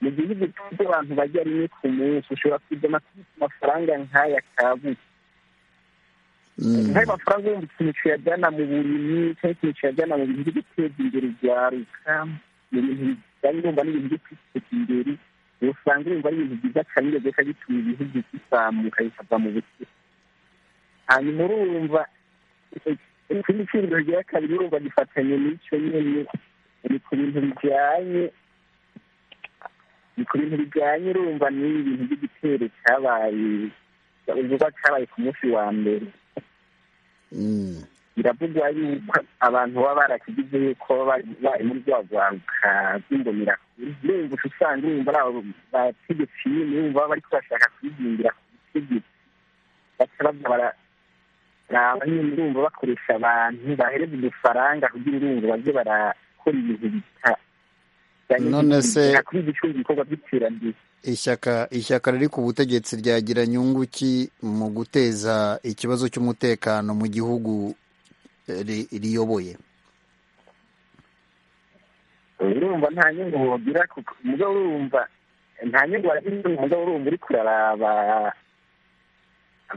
mu gihugu cy'ubwo abantu bajya rimwe ku munsi ushobora kujyana ku mafaranga nk'aya kabuze Mm. nk'ayo mafaranga wumva ikintu kiyajyana mu burimyi cyangwa ikintu kiyajyana mu bintu byo guteza imbere ibyaruka mu bintu bijyanye urumva n'ibintu byo kwiteza imbere usanga urumva ari ibintu byiza cyane iyo byose bituma ibihugu bizamuka bikava mu bukire hanyuma urumva ikindi cyumviro rya kabiri urumva gifatanye n'icyo nyine ni ku bintu bijyanye ni ku bintu bijyanye urumva n'ibintu by'igitero cyabaye ubwo cyabaye ku munsi wa mbere Mm. biravugwa yuko abantu baba barakigize yuko bari bari muri rwa rwaruka rw'imbonerakure urumva uca usanga urumva ari abo bategetsi nyine urumva baba bariko bashaka kwigendera ku butegetsi baca baza bararaba nyine urumva bakoresha abantu bahereza udufaranga kugira urumva baze barakora ibintu bita bijyanye None n'ibintu se- bya- kuri igicumbi ibikorwa by'iterambere ishyaka ishyaka riri ku butegetsi ryagira nyungu ki mu guteza ikibazo cy'umutekano mu gihugu eh, ri- riyoboye urumva nta nyungu wogira kuko umugabo urumva nta nyungu wagira umugabo urumva uri kuraraba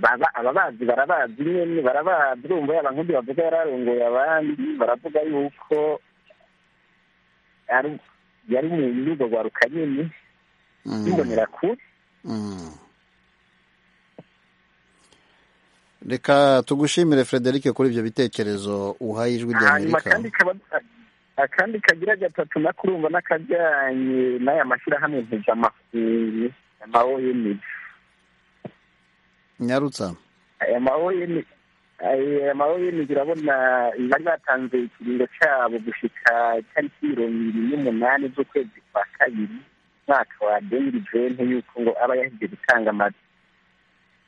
baba- ababazi barabazi nyene barabazi urumva yaba nk'undi bavuga yararongoye abandi baravuga yuko yari- yari mu rugo rwa rukanyene Mm. y'imbonerakure Mm. reka tugushimire frederic kuri ibyo bitekerezo uhaye ijwi rya hanyuma amerika kandi kaba akandi kagira gatatu nako urumva n'akajyanye n'aya mashyirahamwe mpuzamakungu ama ONG nyarutsa aya mawoyeni aya mawoyeni urabona bari batanze ikiringo cyabo gushika itariki mirongo ibiri n'umunani z'ukwezi kwa kabiri umwaka wa deni jene yuko ngo aba yahize gutanga ama-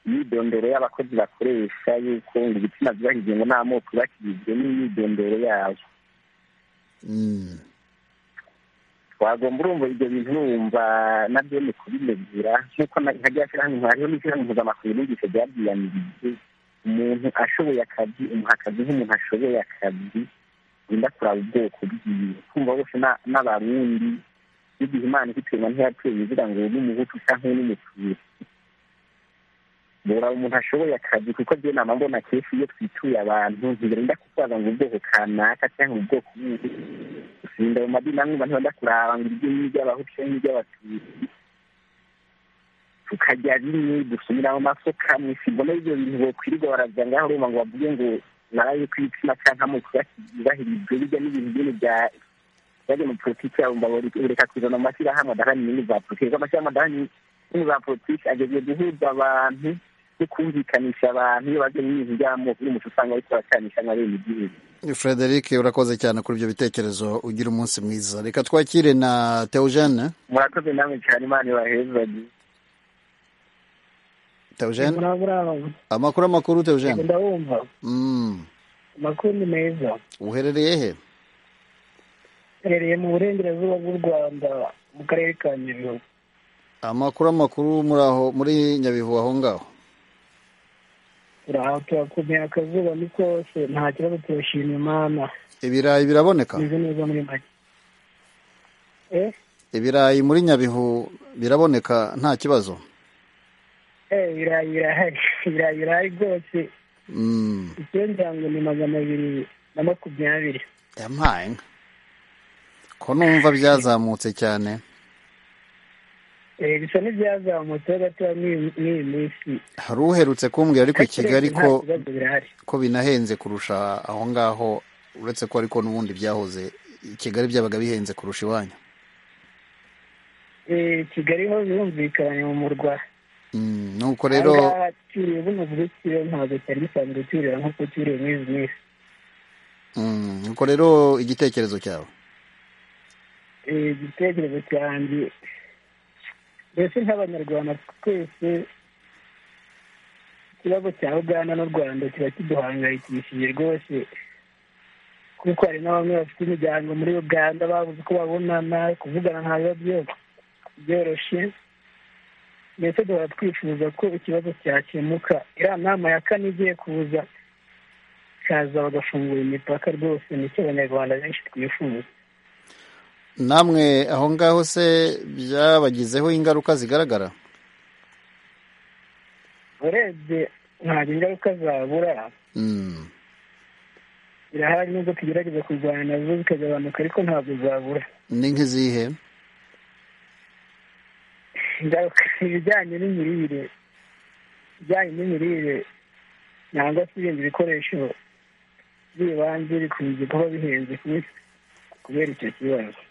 imyidondoro y'abakozi bakoresha yuko ngo ibitsina byubahirije ngo nta moko bakigizwe n'imyidondoro yabo wagomba urumva ibyo bintu wumva nabyo ni kubimenyera nk'uko nka rya shyirahamwe hariho n'ishyirahamwe mpuzamakungu n'ingisho byabyiyaniriye umuntu ashoboye akazi umuha akazi nk'umuntu ashoboye akazi ugenda kuraba ubwoko bwiwe kumva bose n'abarundi n'igihe imana ikiterwa ntiyateye ivuga ngo uyu n'umuhutu cyangwa uyu n'umututsi bora umuntu ashoboye akazi kuko byo nama mbona kenshi iyo twituye abantu ntibirinda kubaza ngo ubwoko kanaka cyangwa ubwoko bundi usinda mu madini amwe ntibanda kuraba ngo ibyo ni iby'abahutu cyangwa iby'abatutsi tukajya bimwe dusubiramo amaso kamwe simbona ibyo bintu bokwirirwa baragira ngaho urumva ngo bavuge ngo naraye ku itsina cyangwa mu kubahiriza bijya n'ibintu byinshi bya bajya mu politiki yabo mbabureka kuzana mu mashyirahamwe adaharanira inyungu za politiki kuko amashyirahamwe adaharanira inyungu za politiki ageze guhuza abantu no kumvikanisha abantu iyo bagiye mu bintu by'amoko y'umuco usanga ariko baracanisha nka bene igihugu frederic urakoze cyane kuri ibyo bitekerezo ugira umunsi mwiza reka twakire na teogene murakoze namwe cyane imana ibahezage teogene amakuru amakuru teogene amakuru ni meza uherereye he uherereye mu burengerazuba bw'u rwanda mu karere ka nyabihu amakuru amakuru muri aho muri nyabihu aho ngaho turaho turakomeye akazuba ni kose nta kibazo turashima imana ibirayi biraboneka bimeze neza muri make ibirayi muri nyabihu biraboneka nta kibazo eh ibirayi birahari ibirayi birahari rwose Mm, icyo ngira ni magana abiri na makumyabiri yampaye inka ko numva byazamutse cyane Eh, bisa n'ibyazamutseho gatoya n'iyi- n'iyi minsi hari uherutse kumbwira ariko i kigali nta ko kibazo birahari ko binahenze kurusha aho ngaho uretse ko ariko n'ubundi byahoze i kigali byabaga bihenze kurusha iwanyu Eh, kigali ho birumvikanye mu murwa Mm, nuko rero ahangaha cyuriye buno bw'ikiro ntabwo cyari gisanzwe cyurira nk'uko cyuriye muri izi minsi mm, nuko rero igitekerezo cyawe Eh, igitekerezo cyanjye mbese nk'abanyarwanda twese ikibazo cya uganda n'u rwanda kiba kiduhangayikishije rwose kuko hari na bamwe bafite imiryango muri uganda babuze uko babonana kuvugana nta biba byo- byoroshye ndetse duhora twifuza ko ikibazo cyakemuka iriya nama ya kane igiye kuza ikaza bagafungura imipaka rwose nicyo abanyarwanda benshi twifuza namwe aho ngaho se byabagizeho ingaruka zigaragara urebye ntabwo ingaruka zabura Mm, birahari nubwo tugerageza kurwanya nazo zikagabanuka ariko ntabwo zabura ni nk'izihe ingaruka ibijyanye n'imirire ibijyanye n'imirire nangwa se ibindi bikoresho by'ibanze bikunze kuba bihenze ku isi kubera icyo kibazo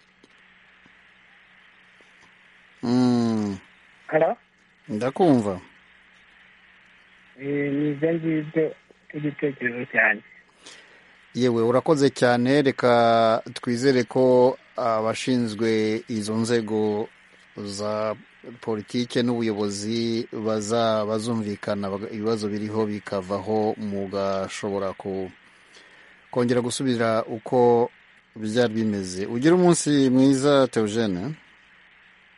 Mm, ara ndakumva eh, ni ibyo ngibyo by'igitekerezo cyanjye yewe urakoze cyane reka twizere ko abashinzwe izo nzego za politike n'ubuyobozi baza bazumvikana baga- ibibazo biriho bikavaho mugashobora ku- kongera gusubira uko byari bimeze ugira umunsi mwiza teogene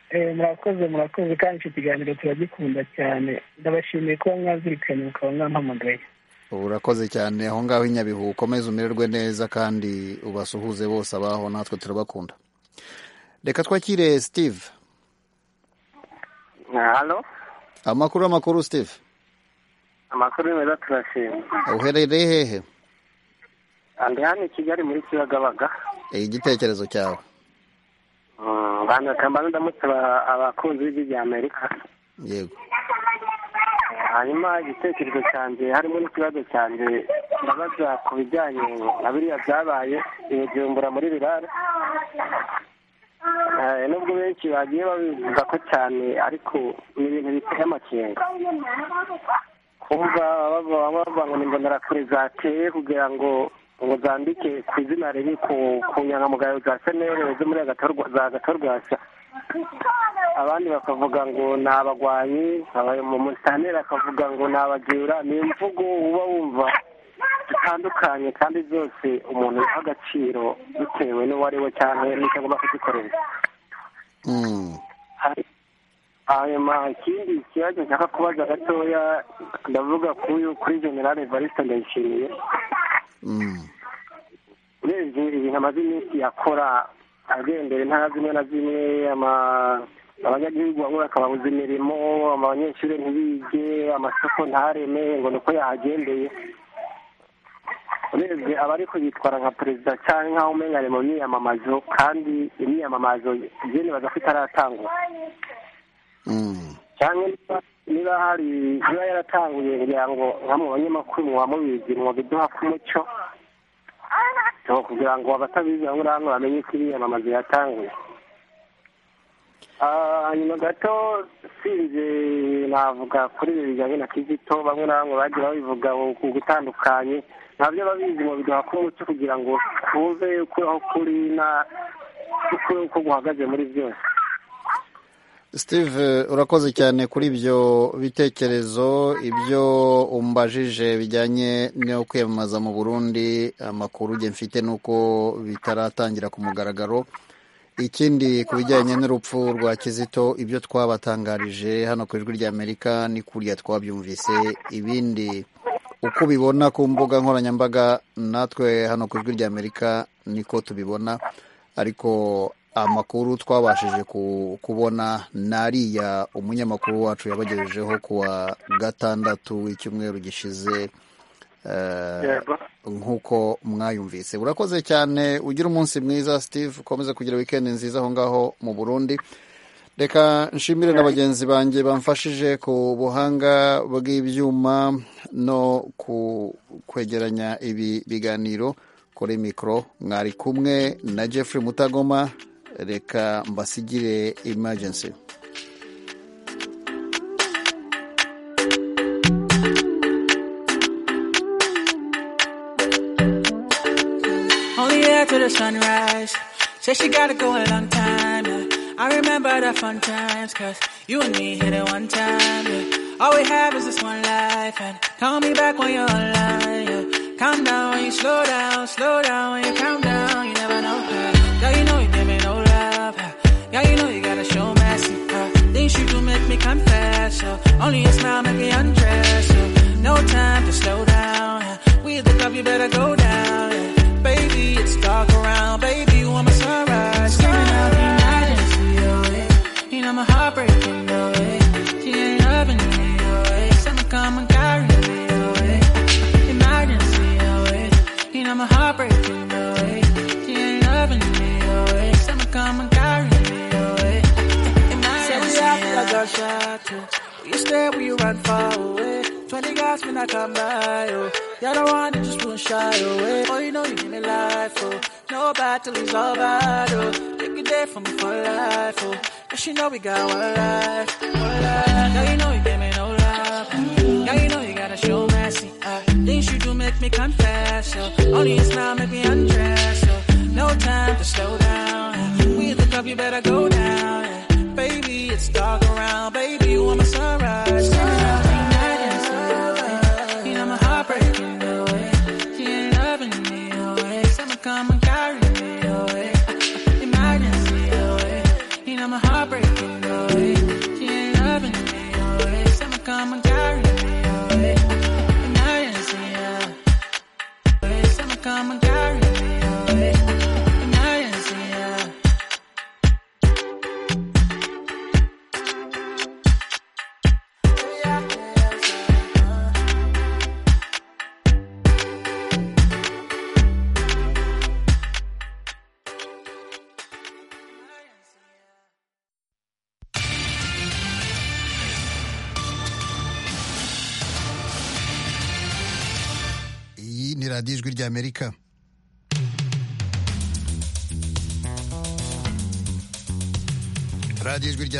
Eh, murakoze murakoze kandi icyo kiganiro turagikunda cyane ndabashimiye kuba mwazirikanye mukaba mwampamagaye urakoze cyane aho ngaho i nyabihu ukomeze umererwe neza kandi ubasuhuze bose abaho natwe turabakunda reka twakire steve hano amakuru amakuru steve amakuru ni meza turashima uherereye hehe andi hano i kigali muri kibagabaga igitekerezo cyawe Mm, bantu bakambana ndamutse aba- abakunzi b'ijwi rya amerika yego hanyuma igitekerezo cyanjye harimo n'ikibazo cyanjye ndabaza ku bijyanye na biriya byabaye ibibyumbura muri birara Eh, nubwo benshi bagiye babivuga ko cyane ariko ni ibintu biteye amakenga kumva baba bavuga ngo ni imbonerakure zateye kugira ngo ngo zandike ku izina riri ku ku nyangamugayo za senere zo muri Gatorwa- za gatorwasa abandi bakavuga ngo ni abagwanyi aba- mu musanera akavuga ngo ni abajura ni imvugo uba wumva zitandukanye kandi zose umuntu aha agaciro bitewe n'uwo ari we cyangwa n'icyo agomba kuzikorera hanyuma ikindi kibazo nshaka kubaza gatoya ndavuga kuri generale varisita ndayishimiye urebye ibintu amaze iminsi yakora agendera intara zimwe na zimwe abanyagihugu bamwe bakababuza imirimo abanyeshuri ntibige amasoko ntareme ngo ni uko yahagendeye urebye aba ari kuyitwara nka perezida cyangwa nk'aho umenya ari mu myiyamamazo kandi imyiyamamazo igeni baza ko itaratangwa cyangwa niba hari niba yaratanguye kugira ngo nka mu banyamakuru muba mubizi mwabiduha k'umucyo kugira ngo abatabizi aho ngaho bamenye ko imyiyamamazo yatanguye hanyuma gato sinzi navuga kuri ibi bijyanye na kizito bamwe na bamwe bagiye babivuga ku gutandukanye ntabyo babizi mu biduha k'umuco kugira ngo twumve aho kuri uko guhagaze muri byose steve urakoze cyane kuri ibyo bitekerezo ibyo umbajije bijyanye no kwiyamamaza mu burundi amakuru ugenda mfite ni uko bitaratangira ku mugaragaro ikindi ku bijyanye n'urupfu rwa kizito ibyo twabatangarije hano ku ijwi ry'amerika ni kuriya twabyumvise ibindi uko ubibona ku mbuga nkoranyambaga natwe hano ku ijwi ry'amerika niko tubibona ariko amakuru twabashije kubona ni ariya umunyamakuru wacu yabagejejeho kuwa gatandatu w'icyumweru gishize nk'uko mwayumvise urakoze cyane ugira umunsi mwiza steve ukomeze kugira wikendi nziza aho ngaho mu burundi reka nshimire na bagenzi banjye bamfashije ku buhanga bw'ibyuma no kwegeranya ibi biganiro kuri mikoro mwari kumwe na Jeffrey mutagoma reka mbasigire emergency Only after the sunrise. Said she gotta go a long time. yeah. I remember the fun times, cause you and me hit it one time. yeah. All we have is this one life, and call me back when you're online. yeah. Calm down when you slow down, slow down when you calm down. You never know, girl. Girl, you know you give me no love. yeah. Girl, you know you gotta show mercy. yeah. Things you do make me confess. yeah. Only a smile make me undress. yeah. No time to slow down. yeah. We at the club, you better go down. yeah. Baby, it's dark around. Baby, you want my sunrise. Screaming out the night and see your way. You know my heart breaking your way. She ain't loving me your way. Summer come and carry me your way. Emergency your way. You know my heart breaking your way. She ain't loving me your way. Summer come and carry me your way. Emergency your way. You stay where you run far away. 20 guys when I come by, oh. Y'all don't want it, just run shy away. Oh, you know you give me life, oh. No battle is all bad, oh. Take a day from me for life, oh. Cause you know we got one life, one life. Now you know you give me no love. Now you know you gotta show mercy. Uh, things you do make me confess, oh. Only a smile make me undress, oh. No time to slow down. uh. We at the club, you better go down. yeah. Baby, it's dark around. Baby, you want my sunrise. Sunrise. Night and sunlight. You know my heart breaking away. She ain't loving me away. Summer come and carry me away. Emergency away. You know my heart breaking away. She ain't loving me away. Summer come and carry me away. Emergency away. Summer come and carry me away. Emergency away. iyi ni radiyo ijwi ry'amerika radiyo ijwi ry'amerika